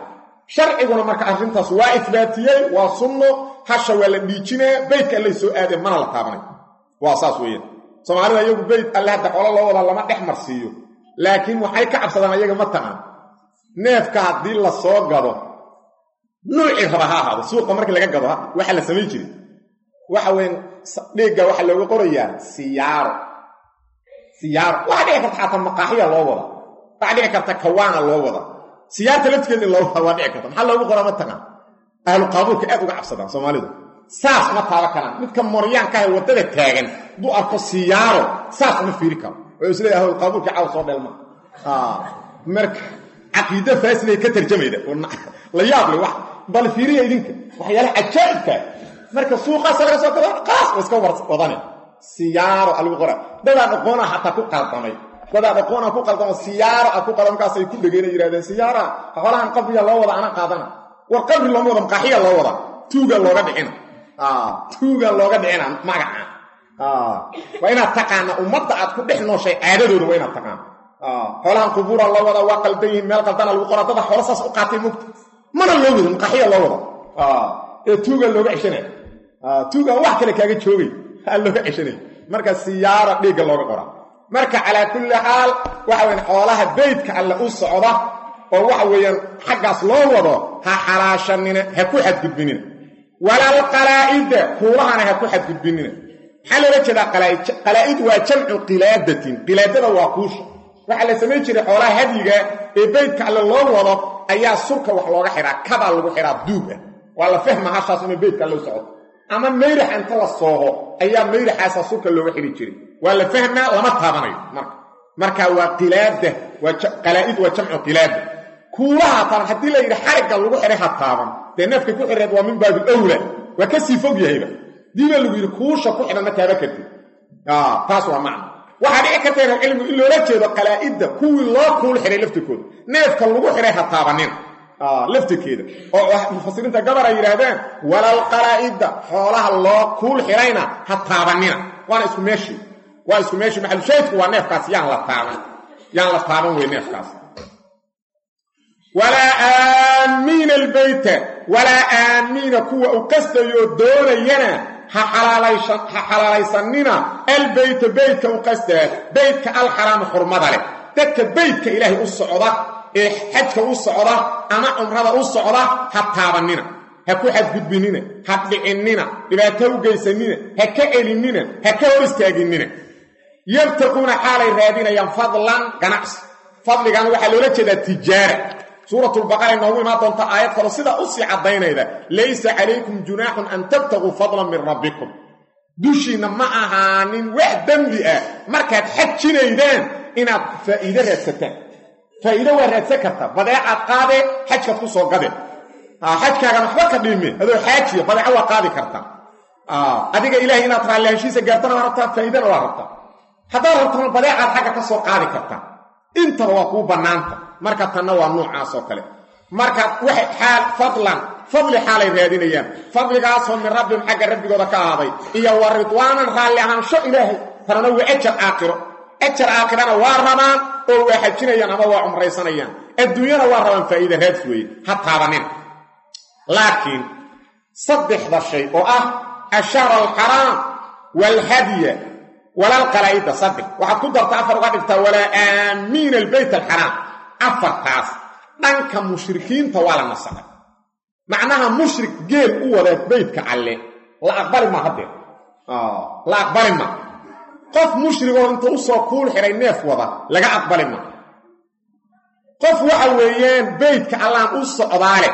sharciguna marka arrintaas waa isbaatiyey waa sunno hasha waa la dhiijinaya beydka allay soo aadeen mana la taabanay waa saas weeyaan soomaalida iyagu beyd alle hadda xoolo loo wadaa lama dhex marsiiyo laakiin waxay ka cabsadaan iyaga ma taqaan neefka haddii la soo gado nuucii raba ha ahaado suuqa markii laga gado waxaa la samayn jiray waxa weyn dhiigga waxaa looga qorayaa siyaaro siyaaro waxaa dhici karta xataa maqaaxiya loo wada waxaa dhici karta kawaana loo wada siyaarta laftigeeda in loo wada waa dhici karta maxaa loogu qoraa ma taqaan ahlu qaabuulka aad uga cabsadaan soomaalidu saas ma taaba karaan midka moryaanka ah waddada taagan hadduu arko siyaaro saas uma fiiri karo oo isleeyahay ahlu qaabuulka caaw soo dheelma marka caqiide faasilay ka tarjamayda la yaab le wax bal fiiriya idinka waxyaalaha cajaa'ibka marka suuqaasa laga soo gado qaas oo iska wadane siyaaro alagu qora dadaan aqoona xataa ku qaldamay dadaan aqoona ku qaldamo siyaaro a ku qaldam markaasay ku dhegeen ay yidhahdeen siyaara xoolahan qabriga loo wada ana qaadana war qabri looma wada maqaaxiya loo wada tuuga looga dhicina tuuga looga dhicina magaca waa inaad taqaana ummadda aad ku dhex nooshay caadadooda waa inaad taqaana xoolahan qubuura loo wada waa qaldan yihiin meel qaldana lagu qora dada xoolo saas u qaatay mugta mana loo wada maqaaxiya loo wada ee tuuga looga ceshanaya tuuga wax kale kaaga joogay aa looga ceshanaya marka siyaara dhiigga looga qora marka calaa kulli xaal waxa weyan xoolaha beydka alle u socda oo waxa weeyaan xaggaas loo wado ha xalaashanina ha ku xadgudbinina walal qalaa'ida kuulahana ha ku xadgudbinina maxaa loola jeedaa qalaa'id waa jamcu qilaadatin qilaadada waa kuusha waxaa la samayn jiray xoolaha hadyiga ee beydka alle loo wado ayaa surka wax looga xihaa kabaa lagu xihaa duug ah waa la fahma hashaas inay beydka alle u socoto ama mayrax inta la sooho ayaa mayraxaasa surka looga xidhi jiray waa la fahmaa lama taabanayo marka marka waa qilaada qalaa'id waa jamcu qilaada kuulaha taaban haddii la yidhi xarigga lagu xihay ha taaban dee neefka ku xireed waa min baabil awla waa ka sii fog yahayba diibaa lagu yidhi kuusha ku xidhan ma taaba kartid taas waa macna waxaa dhici karta inal cilmigu in loola jeedo qalaa'idda kuwii loo kuul xihay laftirkooda neefka lagu xihay ha taabanina laftirkeeda oo mufasiriinta gabar ay yidhaahdeen walal qalaa'idda xoolaha loo kuul xihayna ha taabanina waana isku meeshii waa isku meeshii maxalushaydku waa neefkaas yaan la taaban yaan la taaban wey neefkaas walaa aamiina albeyta walaa aamiina kuwa u qastayoo doonayana ha xalaalaysanina albeyta beytka u qastaa beytka alxaraamu xurmada leh dadka beytka ilaahay u socda ee xajka u socda ama cumrada u socda ha taabanina ha ku xadgudbinina ha dhicinina dhibaato u geysanina ha ka celinina ha ka hor istaaginina yabtaquuna xaalay raadinayaan fadlan ganacsi fadligan waxaa loola jeedaa tijaara suuratulbaqara inoogu imaan doonta aayad kalo sidaa u sii caddaynayda laysa calaykum junaaxun an tabtaguu fadlan min rabbikum dushiinna ma ahaanin wax dembi ah markaad xajinaydaan inaad faa'iide raadsataan faa'iide waa raadsan karta badeecaad qaadee xajkaad ku soo gadeen xajkaagan waxba ka dhiime adoo xaajiya badeeco waa qaadi kartaa adiga ilaahay inaad raallihaanshiisa gaartana waa rabtaa faa'iidana waa rabtaa haddaad rabtana badeecaad xagga ka soo qaadi kartaa intaba waa kuu bannaanta marka tanna waa nuucaas oo kale marka waxay xaal fadlan fadli xaalay raadinayaan fadligaasoo min rabbihim xagga rabbigooda ka ahaaday iyo wa ridwaanan raalli ahaansho ilaahay tanana waa ajar aakhiro ajar aakhirana waa rabaan oo waa xajinayaan ama waa cumraysanayaan adduunyana waa rabaan faa'iida raadis weeye ha taabanina laakiin saddexda shay oo ah ashahra alxaraam waalhadya walaalqalaa'ida saddex waxaad ku darta afar uga dhigtaa walaa aamiina albeyt alxaraam afartaas dhanka mushrikiinta waa la nasaqay macnaha mushrik geel u wada beytka alle la aqbali ma haddee la aqbali ma qof mushrigoo inta u soo kuul xidhay neef wada laga aqbali ma qof waxa weeyaan beytka allaan u socdaale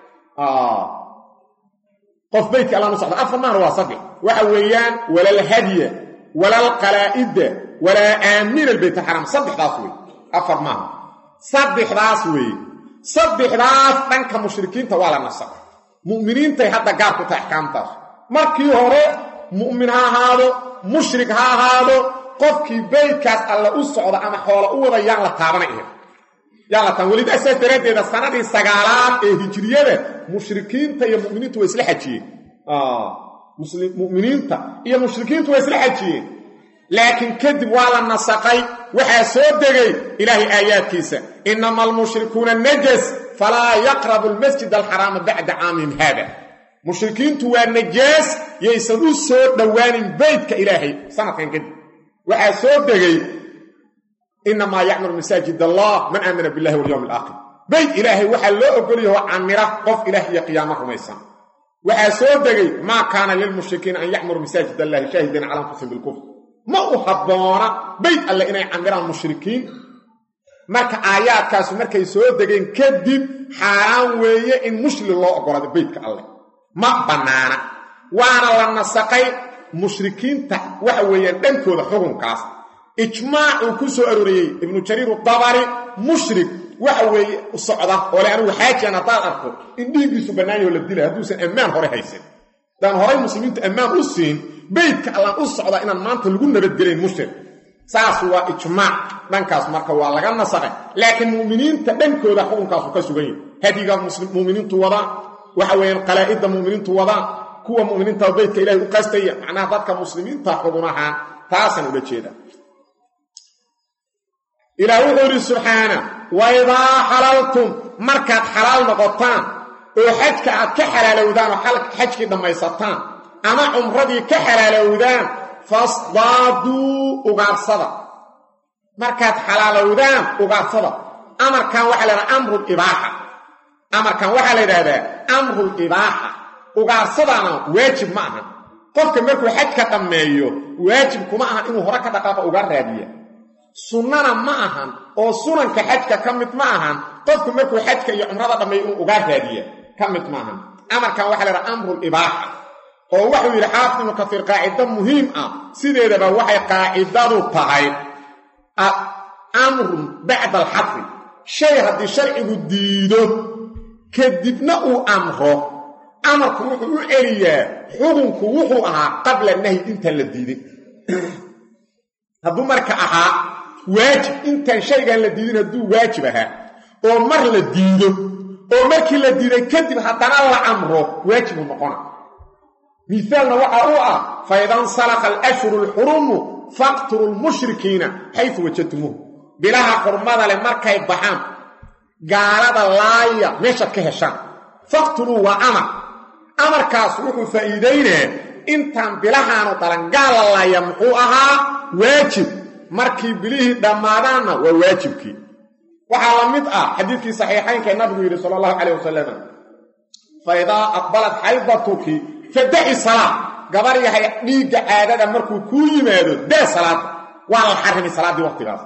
qof beytka allaan u socdaa afar maana waa saddex waxa weeyaan walalhadya walaalqalaa'ida walaa aamiina albeyt alxaraam saddexdaas wey afar maaha saddexdaas weeye saddexdaas dhanka mushrikiinta waa la nasaqay mu'miniintay hadda gaar ku tahay axkaamtaas markii hore mu'min ha ahaado mushrik ha ahaado qofkii beytkaas alla u socda ama xoola u wada yaan la taabanay ahayd yaan la taaban weliba saas daraaddeeda sanadii sagaalaad ee hijiriyada mushrikiinta iyo mu'miniintu way isla xajiyeen mu'miniinta iyo mushrikiintu way isla xajiyeen laakiin kadib waa la nasaqay waxaa soo degay ilaahay aayaadkiisa inama almushrikuuna najas falaa yaqrabu almasjid alxaraama bacda caamihim haada mushrikiintu waa najaas yaysan u soo dhowaanin beytka ilaahay sanadkan kadib waxaa soo degay inamaa yacmuru masaajid allah man aamana billahi walyowmi alaakhir beyt ilaahay waxaa loo ogolyaho camira qof ilaah iyo qiyaamo rumaysan waxaa soo degay maa kaana lilmushrikiina an yacmuruu masaajid allahi shaahidiina cala anfusihim bilkufr ma u habboona beyt alle inay camiraan mushrikiin marka aayaadkaasu markay soo degeen kadib xaaraan weeye in mushri loo ogolado beytka alleh ma bannaana waana la nasaqay mushrikiinta waxa weeyaan dhankooda xukunkaas ijmaacuu ku soo arooriyey ibnu jariir udabari mushrik waxa weeye socda oo le anigu xaajian haddaad arko in dhiiggiisu bannaanyaho la dilay hadduusan ammaan hore haysan haddaan horay muslimiintu ammaan u siin beytka allaan u socdaa inaan maanta lagu nabadgelayn mushrik saas waa ijmaac dhankaas marka waa laga nasaqay laakiin mu'miniinta dhankooda xukunkaasu ka sugan yahi hadiga muminiintu wadaan waxa weeyaan qalaa'idda mu'miniintu wadaan kuwa mu'miniinta beytka ilahay u qastaya macnaha dadka muslimiinta xugunahaan taasaan ula jeeda ilaah wuxuu yidhi subxaana waidaa xalaltum markaad xalaal noqotaan oo xajka aad ka xalaalowdaan oo xajkii dhammaysataan ama cumradii ka xalaalowdaan fasdaaduu ugaarsada markaad xalaalowdaan ugaarsada amarkan waxaa la ydhaha amrulibaaxa amarkan waxaa la yidhahdaa amrulibaaxa ugaarsadana waajib ma ahan qofka markuu xajka dhammeeyo waajib kuma ahan inuu hore ka dhaqaaqo uga raadiya sunnana ma ahan oo sunanka xajka ka mid ma ahan qofku markuu xajka iyo cumrada dhammeeyo inuu ugaa raadiya ka mid ma ahan amarkan waxaa la ydhaha amrulibaaxa oo wuxuu yidhi xaafid ibnu kasiir qaacido muhiim ah sideedaba waxay qaacidadu tahay amrun bacda alxadri shay haddii sharcigu diido kadibna uu amro amarku wuxuu u celiyaa xukunku wuxuu ahaa qabla nahyi intaan la diidin hadduu marka ahaa waajib intaan shaygaan la diidin hadduu waajib ahaa oo mar la diido oo markii la diiday kadib haddana la amro waajibu noqona miaalna waxa u ah faidansalaqa alashhuru alxurumu faqtulu lmushrikiina xaysu wajadtumuuh bilaha xurmada leh markay baxaan gaalada laaya meeshaad ka heshaan faqtuluu waa amar amarkaas wuxuu faa'iidaynaa intaan bilahaanu dalangaal la laaya muxuu ahaa waajib markii bilihii dhammaadaanna waa waajibkii waxaa la mid ah xadiidkii saxiixaynka ee nabigu yidhi sala allahu calayh wasalam fa idaa aqbalat xaydatuki fadaci salaa gabar yahay dhiigga caadada markuu kuu yimaado daa salaada waa la xarimay salaaddii waqtigaas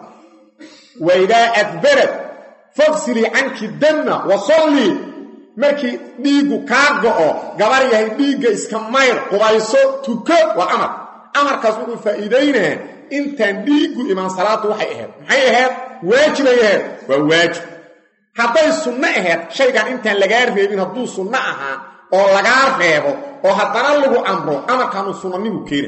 wa idaa adbarad fagsilii canki damma wa sallii markii dhiiggu kaa go'o gabar yahay dhiigga iska mayr qubayso tuko waa amar amarkaas wuxuu faa'iidaynaa intaan dhiiggu imaan salaaddu waxay ahayd maxay ahayd waajibay ahayd waa waajib hadday sunno ahayd shaygan intaan lagaa reebin hadduu sunno ahaa oo lagaa reebo oo haddana lagu amro amarkaanuu sunnanigu keena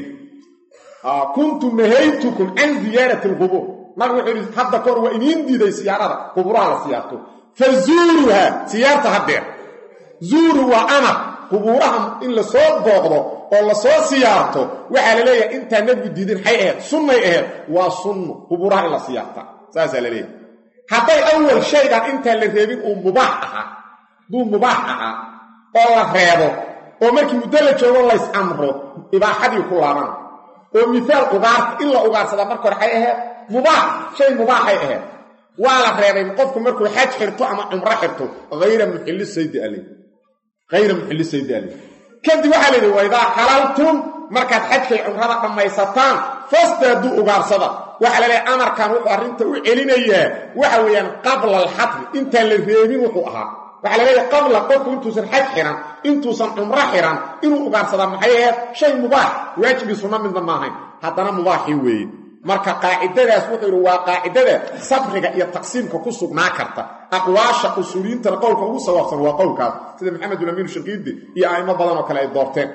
kuntu nahaytukum can ziyaarati alqubuur nabigu wuxuu yidhi hadda kahor waa idiin diiday siyaarada quburaha la siyaarto fa zuuruhaa siyaarta haddeer zuuru waa amar qubuuraha in la soo booqdo oo la soo siyaarto waxaa la leeyahay intaa nebigu diidin maxay ahayd sunnay ahayd waa sunno qubuuraha in la siyaarta saasaa la leeyahay hadday awal shaygan intaan la reebin uu mubaax ahaa hadduu mubaax ahaa oo la reebo oo markii muddo la joogo lays amro ibaaxadii ku laabana oo miaal ugaarta in la ugaarsadaa marka hore xay ahayd mubaax shay mubaaxay ahayd waa la reebay qofku markuu xaj xirto ama cumro xirto hayra muxilli saydi ale hayra muxilli saydi ale kadib waxaa la yidhi waidaa xalaltum markaad xajkay cumrada dhammaysataan fastaaduu ugaarsada waxaa la leehay amarkan wuxuu arrinta u celinayaa waxa weeyaan qabla alxadri intaan la reebin wuxuu ahaa waxaa la leeyahay qabla qofku intuusan xaj xiran intuusan cumro xiran inuu ugaarsadaa maxay ahayd shay mubaax waajibkii sunno midna maahayn haddana mubaaxii weeye marka qaacidadaas wuxuu yidhi waa qaacidada sabriga iyo taqsiimka ku sugnaa karta aqwaasha usuuliyiintana qowlka ugu sawaabsan waa qowlkaas sida maxamedulamiin shaqiidi iyo a'imo badan oo kale ay doorteen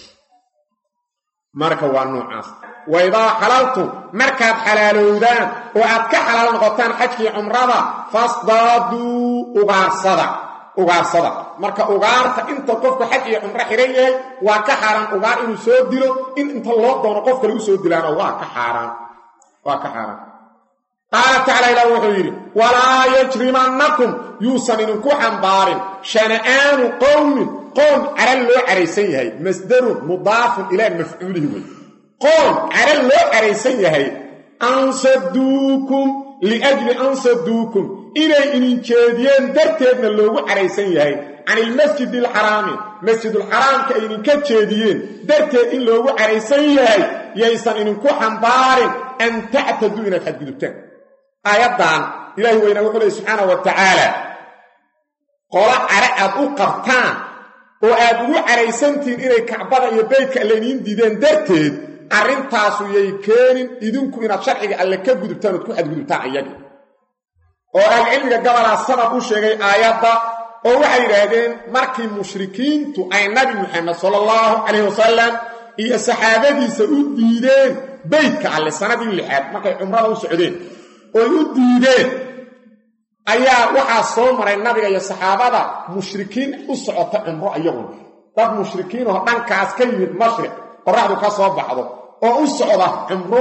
marka waa noocaas waidaa xalaltum markaad xalaalowdaan oo aad ka xalaal noqotaan xajkii cumrada fasdaaduu ugaarsada ugaarsada marka ugaarta inta qofku xaj iyo cumro xihan yahay waa ka xaaraan ugaar inuu soo dilo in inta loo doono qof kale u soo dilaana waa ka xaaraan waa ka xaaraan qaala tacala ilah wuxuu yidhi walaa yajrimannakum yuusan idinku xambaarin shana'aanu qowmin qoom caral loo caraysan yahay masdarun mudaafun ilaa mafcuulihi wey qoom caral loo caraysan yahay ansaduukum liajli ansaduukum inay idin jeediyeen darteedna loogu caraysan yahay can ilmasjid alxaraami masjidulxaraamka ay idinka jeediyeen darteed in loogu caraysan yahay yaysan idinku xambaarin an tactaduu inaad xadgudubtaan aayaddan ilaahi weynaa wuxuu lehy subxaana wa tacaala qolo care aad u qabtaan oo aad ugu caraysantihiin inay kacbada iyo beydka alleyniin diideen darteed arrintaasu yay keenin idinku inaad sharciga alle ka gudubtaan ood ku xadgudubtaan ayagii oo ahlucilmiga gabalaa sabab u sheegay aayadda oo waxay yidhaahdeen markii mushrikiintu ay nabi muxamed sala allahu calayh wasalam iyo saxaabadiisa u diideen beydka alle sanadii lixaad markay cumrada u socdeen oy u diideen ayaa waxaa soo maray nabiga iyo saxaabada mushrikiin u socota cumro iyaguna dad mushrikiin oo dhankaas ka yimid mashriq qoraxdu ka soo baxdo oo u socda cumro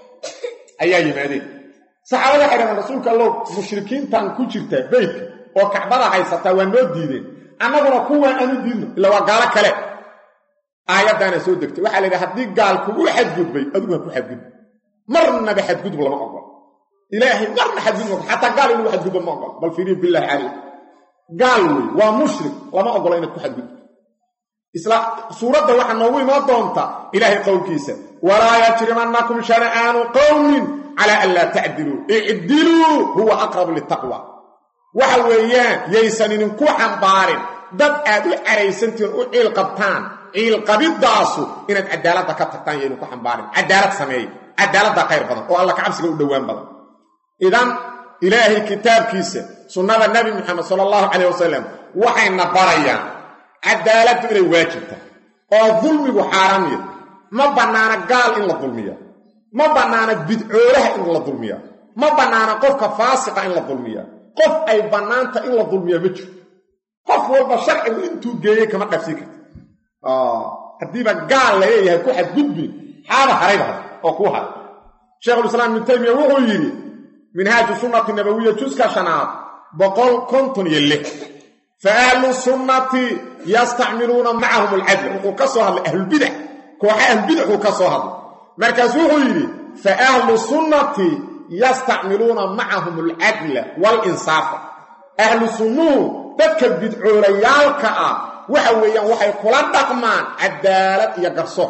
ayaa yimaadeen saxaabada waxay dhahdeen rasuulka allow mushrikiintan ku jirta beydka oo kacbada haysataa waa noo diideen annaguna kuwaan aanu diidno illa waa gaalo kale aayaddaana soo degtay waxaa la yidhaha haddii gaalku u xadgudbay adigu ha ku xadgudba marnaba xadgudub lama ogolo ilaahay marna xadgudub xataa gaal in lagu xadgudbo ma ogolo bal fiiriyo bilaahi calayk gaal wey waa mushrik lama ogolo inaad ku xadgudbo isla suuradda waxaa noogu imaan doonta ilaahay qowlkiisa walaa yajrimannakum shana'aanu qowmin calaa an laa tacdiluu icdiluu huwa aqrabu litaqwa waxa weeyaan yaysan idinku xambaarin dad aad u caraysantihiin u ciil qabtaan ciilqabiddaasu inaad cadaaladda ka tagtaan yo idinku xambaarin cadaalad sameeya cadaaladda khayr badan oo alla kacabsiga u dhowaan badan idan ilaahay kitaabkiisa sunnada nebi moxamed sala allahu calayh wasalam waxayna barayaan cadaaladdu inay waajibta oo dulmigu xaaraamiya ma bannaana gaal in la dulmiya ma bannaana bidcoolaha in la dulmiya ma bannaana qofka faasiqa in la dulmiya qof ay bannaanta in la dulmiya ma jiro qof walba sharcigu intuu geeyey kama dhafsii karta haddiiba gaal laleeyahay ku xadgudbi xaaba harayba oo kuu haray sheekhulislaam ibnu taymiya wuxuu yidhi minhaaju sunnati nabawiya juska shanaad boqol konton iyo lix fa ahlu sunnati yastacmiluuna macahum alcadla wuxuu ka soo hadlay ahlulbidac kooxa ahlulbidaxuu ka soo hadlay markaasu wuxuu yidhi fa ahlu sunnati yastacmiluuna macahum alcadla waalinsaafa ahlu sunnuhu dadka bidcoolayaalka ah waxa weeyaan waxay kula dhaqmaan cadaalad iyo garsoor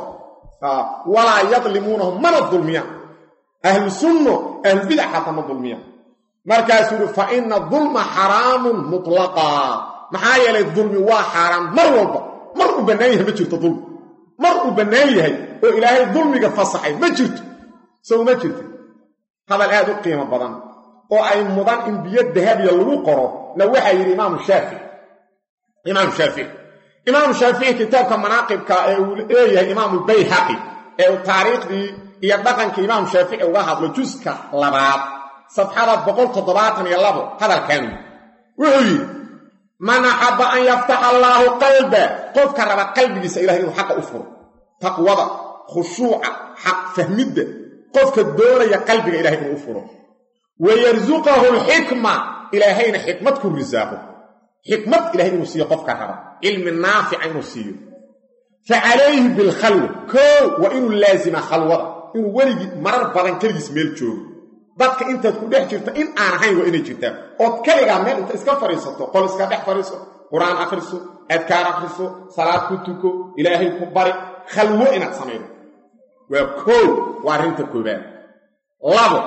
walaa yadlimuunahum mana dulmiyaan ahlu sunno ahlulbidac xataa ma dulmiyaan markaasuu yidhi fa ina dulma xaraamun mutlaqaa maxaa yeelay dulmi waa xaaraan mar walba mar uu bannaan yahay ma jirto dulmi mar uu bannaan yahay oo ilaahay dulmiga fasaxay ma jirto sow ma jirto hadal aad u qiimo badan oo ay mudan in biyo dahabiya lagu qoro na waxaa yidhi imaamu shaafici imaamu shaafici imaamu shaafici kitaabka manaaqibka ee uu leeyahay imaamu bayhaqi ee uu taariikhdii iyo dhaqankii imaamu shaafici uga hadlo juska labaad safxada boqol toddobaatan iyo labo hadalkaanu wuxuu yidhi man axabba an yaftaxa allaahu qalba qofka raba qalbigiisa ilahay inuu xaqa u furo taqwada khushuuca xaq fahmidda qofka doonaya qalbiga ilahay inuu u furo wayarsuqahu alxikma ilaahayna xikmad ku risaaqo xikmad ilahay inuu siiyo qofka raba cilmi naafica inuu siiyo fa calayhi bilkhalwa koow waa inuu laasima khalwada inuu weligii marar badan keligiis meel joogo dadka intaad ku dhex jirto in aan ahayn waa inay jirtaan ood keligaa meel inta iska fadhiisato qol iska dhex fadhiiso qur-aan akhriso adkaar akhriso salaad ku tuko ilaahay ku bari khalwo inaad samaydo waa koow waa arrinta koobaad labo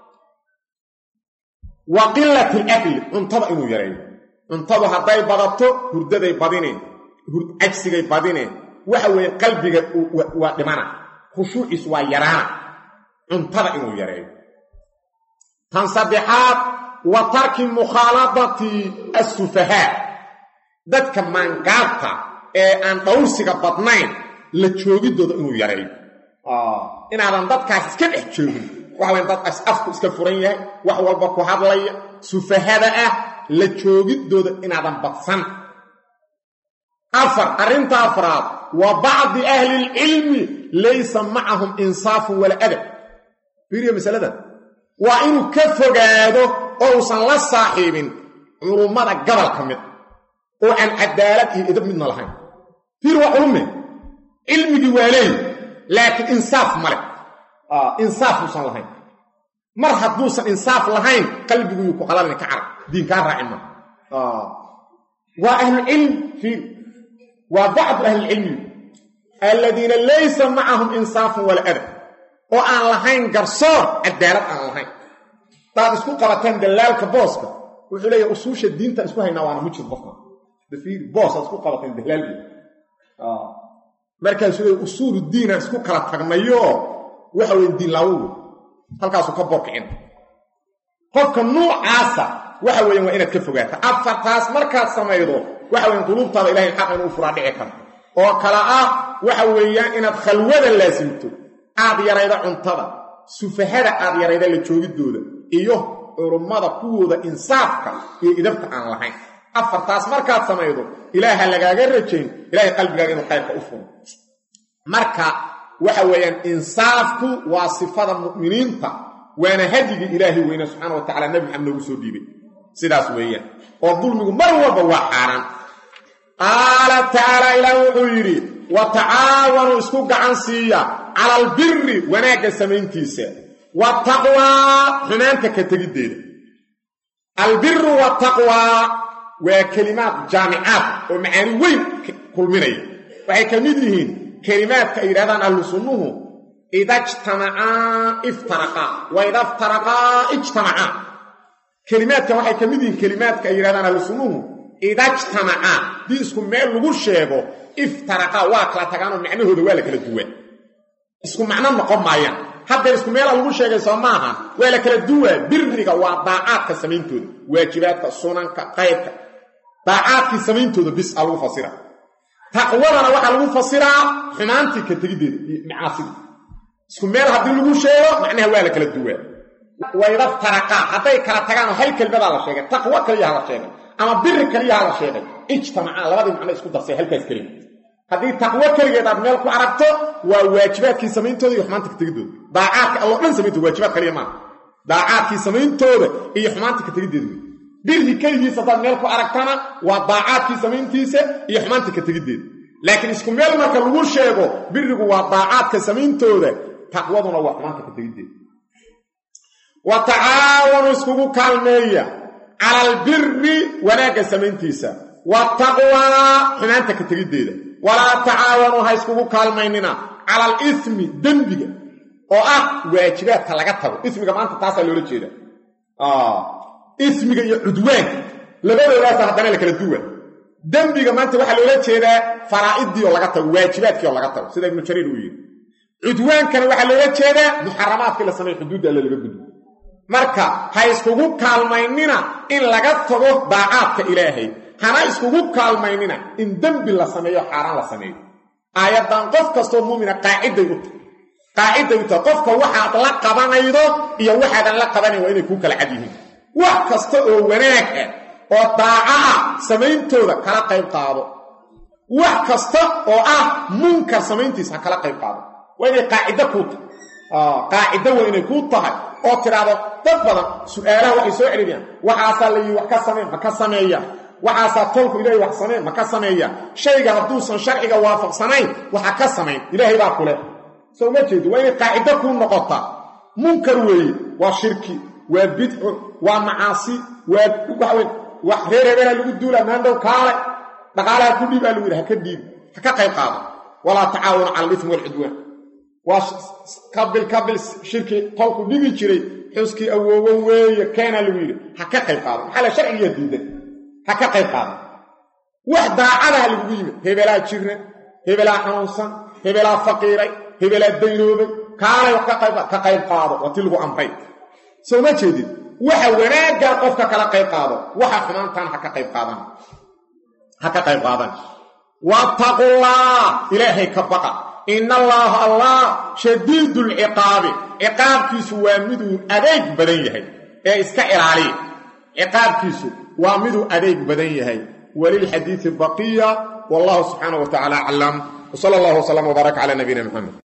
wa qilati alakli cuntada inuu yareeyo cuntadu hadday badato hurdaday badineen cajsigay badineen waxa weeye qalbiga waa dhimana khushuuciis waa yaraana cuntada inuu yareeyo tan saddexaad wa tarki mukhaaladati assufahaa dadka maangaabta ee aan dhowrsiga badnayn la joogidooda inuu yareeyo inaadan dadkaas iska dhex joogin waxa wayan dad afku iska furan yahay wax walba ku hadlaya sufahada ah la joogidooda inaadan badsan afar arrinta afraad wa bacdi ahlilcilmi laysa macahum insaafun wala adab fiiriya masaladan waa inuu ka fogaado oo uusan la saaxiibin culummada gabal ka mid oo aan cadaalad iyo idab midna lahayn fiir waa culumme cilmigii waa leeyi laakiin insaaf ma leh insaaf uusan lahayn mar hadduusan insaaf lahayn qalbiguyuu ku qalalina ka carab diinkaa raaci ma waa ahlucilm fiir waa bacdu ahlilcilmi aladiina laysa macahum insaafun wala adab oo aan lahayn garsoor cadaalad aan lahayn hadaad isku qabataan dallaalka booska wuxuu leeyahay usuusha diinta isku haynaa waana mujir qofka dafiir boos aad isku qabateen dallaalgeeda markaasuu leeyahy usuulu diinaan isku kala tagnayo waxa weye diin laawowe halkaasuu ka boorkicin qofka nuucaasa waxa weeyaan waa inaad ka fogaata afartaas markaad samaydo waxa weyan quluubtaada ilahay xaq inuu furaa dhici karto oo kale ah waxa weeyaan inaad khalwada laasimto aad yarayda cuntada sufahada aad yarayda la joogidooda iyo culummada kuwooda insaafka iyo idabta aan lahayn afartaas markaad samaydo ilaaha lagaaga rajayn ilahay qalbigaaga inuu khayrka u furo marka waxa weeyaan insaafku waa sifada mu'miniinta waana hadyigii ilaahay weyne subxaana wa tacala nebi maxamed noogu soo dhiibay sidaas weeyaan oo dulmigu mar walba waa xaaraan qaala tacaala ilaah wuxuu yidhi wa tacaawanuu isku gacan siiya cala albiri wanaagga samayntiisa wataqwaa xumaanta ka tegiddeeda albiru wataqwaa waa kelimaad jaamicaad oo macaani weyn kulminaya waxay ka mid yihiin kelimaadka ay yidhahdaan ahlu sunnuhu ida jtamacaa iftaraqaa wa ida iftaraqaa ijtamacaa kelimaadkan waxay ka mid yihiin kelimaadka ay yidhahdaan ahlu sunnuhu ida jtamacaa dii isku meel lagu sheego iftaraqaa waa kala tagaanoo macnahooda waa la kala duwaa isku macno noqon maayaan haddeer isku meela lagu sheegay soo maaha waa la kala duwaa biriga waa daacaadka samayntooda waajibaadka sunanka qaybka daacaadkii samayntooda bis a lagu fasira taqwadana waxaa lagu fasiraa xumaantii ka tegiddeeda iyo macaasida isku meel haddii lagu sheego macnaha waa la kala duwaa waydaftaraqaa hadday kala tagaanoo hal kelmadaa la sheegay taqwo kaliyaha la sheegay ama biri kaliyaha la sheegay ijtamacaa labadii macno isku darsay halkaas kelima haddii taqwo keligeed aad meel ku aragto waa waajibaadkii samayntooda iyo xumaanta ka tegidooda daacaadka alloo dhan samayntooda waajibaad kaliya maaha daacaadkii samayntooda iyo xumaanta ka tegiddeeda wey birhi keligiisa haddaad meel ku aragtana waa daacaadkii samayntiisa iyo xumaanta ka tegiddeeda laakiin isku meel marka lagu sheego birigu waa daacaadka samayntooda taqwaduna waa xumaanta ka tegiddeeda wa tacaawanu iskugu kaalmeeya cala albiri wanaagga samayntiisa wataqwaa xumaanta ka tegiddeeda walaa tacaawanuu ha iskugu kaalmaynina cala alismi dembiga oo ah waajibaadka laga tago ismiga maanta taasaa loola jeeda ismiga iyo cudwaanka labadoodaasa haddana la kala duwa dembiga maanta waxaa loola jeedaa faraa'idii oo laga tago waajibaadkii oo laga tago sida ibnu jariir uu yidhi cudwaankana waxaa loola jeedaa muxaramaadkii la sameeyo xuduudda alle laga gudbo marka ha iskugu kaalmaynina in laga tago daacaadka ilaahay hana iskugu kaalmaynina in dembi la sameeyo xaaraan la sameeyo aayaddan qof kastoo muumina qaaciday u tahay qaaciday u tahay qofka waxaad la qabanaydo iyo waxaadan la qabanayn waa inay kuu kala cad yihiin wax kasta oo wanaag ah oo daaco ah samayntooda kala qayb qaado wax kasta oo ah munkar samayntiisa ha kala qayb qaado waa inay qaacido kuu tahay qaacido waa inay kuu tahay oo tidhaahdo dad badan su'aalaha waxay soo celiyaan waxaasaa la yidhi wax ka sameen ma ka sameeya waxaasaa tolku ilaahay wax sameen ma ka sameeya shayga hadduusan sharciga waafaqsanayn waxa ka samayn ilaahay baa ku leh soo ma jeedo waa inay qaacido kuu noqotaa munkar weeye waa shirki waa bidco waa macaasi waa waxawe wax reer hebelha lagu duula maandhow kaale dhaqaalaha ku dhiib aa lagu yidhi ha ka dhiib ha ka qayb qaado walaa tacaawanu cala alismi walcudwaan waa kabil kabil shirki tolku dhigi jiray xuskii awoowo weeye keenaa lagu yidhi ha ka qayb qaado maxaa la sharcigiya diiday ha ka qayb qaado wax daacadaha lagugu yimid hebelaa jirna hebelaa xanuunsan hebelaa faqiiray hebelaa daynoobay kaalay wax ka qayb qaado waa ti lagu amray soo ma jeedid waxa wanaaggaa qofka kala qayb qaado waxa xumaantaan ha ka qayb qaadan ha ka qayb qaadan wattaqullah ilaahay ka baqa ina allaaha allah shadiidu lciqaabi ciqaabkiisu waa miduu adeeg badan yahay ee iska ilaaliya ciqaabkiisu waa miduu adeeg badan yahay walilxadiidi baqiya wallahu subxaanah wa tacala aclam wsala allah wslam wbaarak cala nabiyina muxamed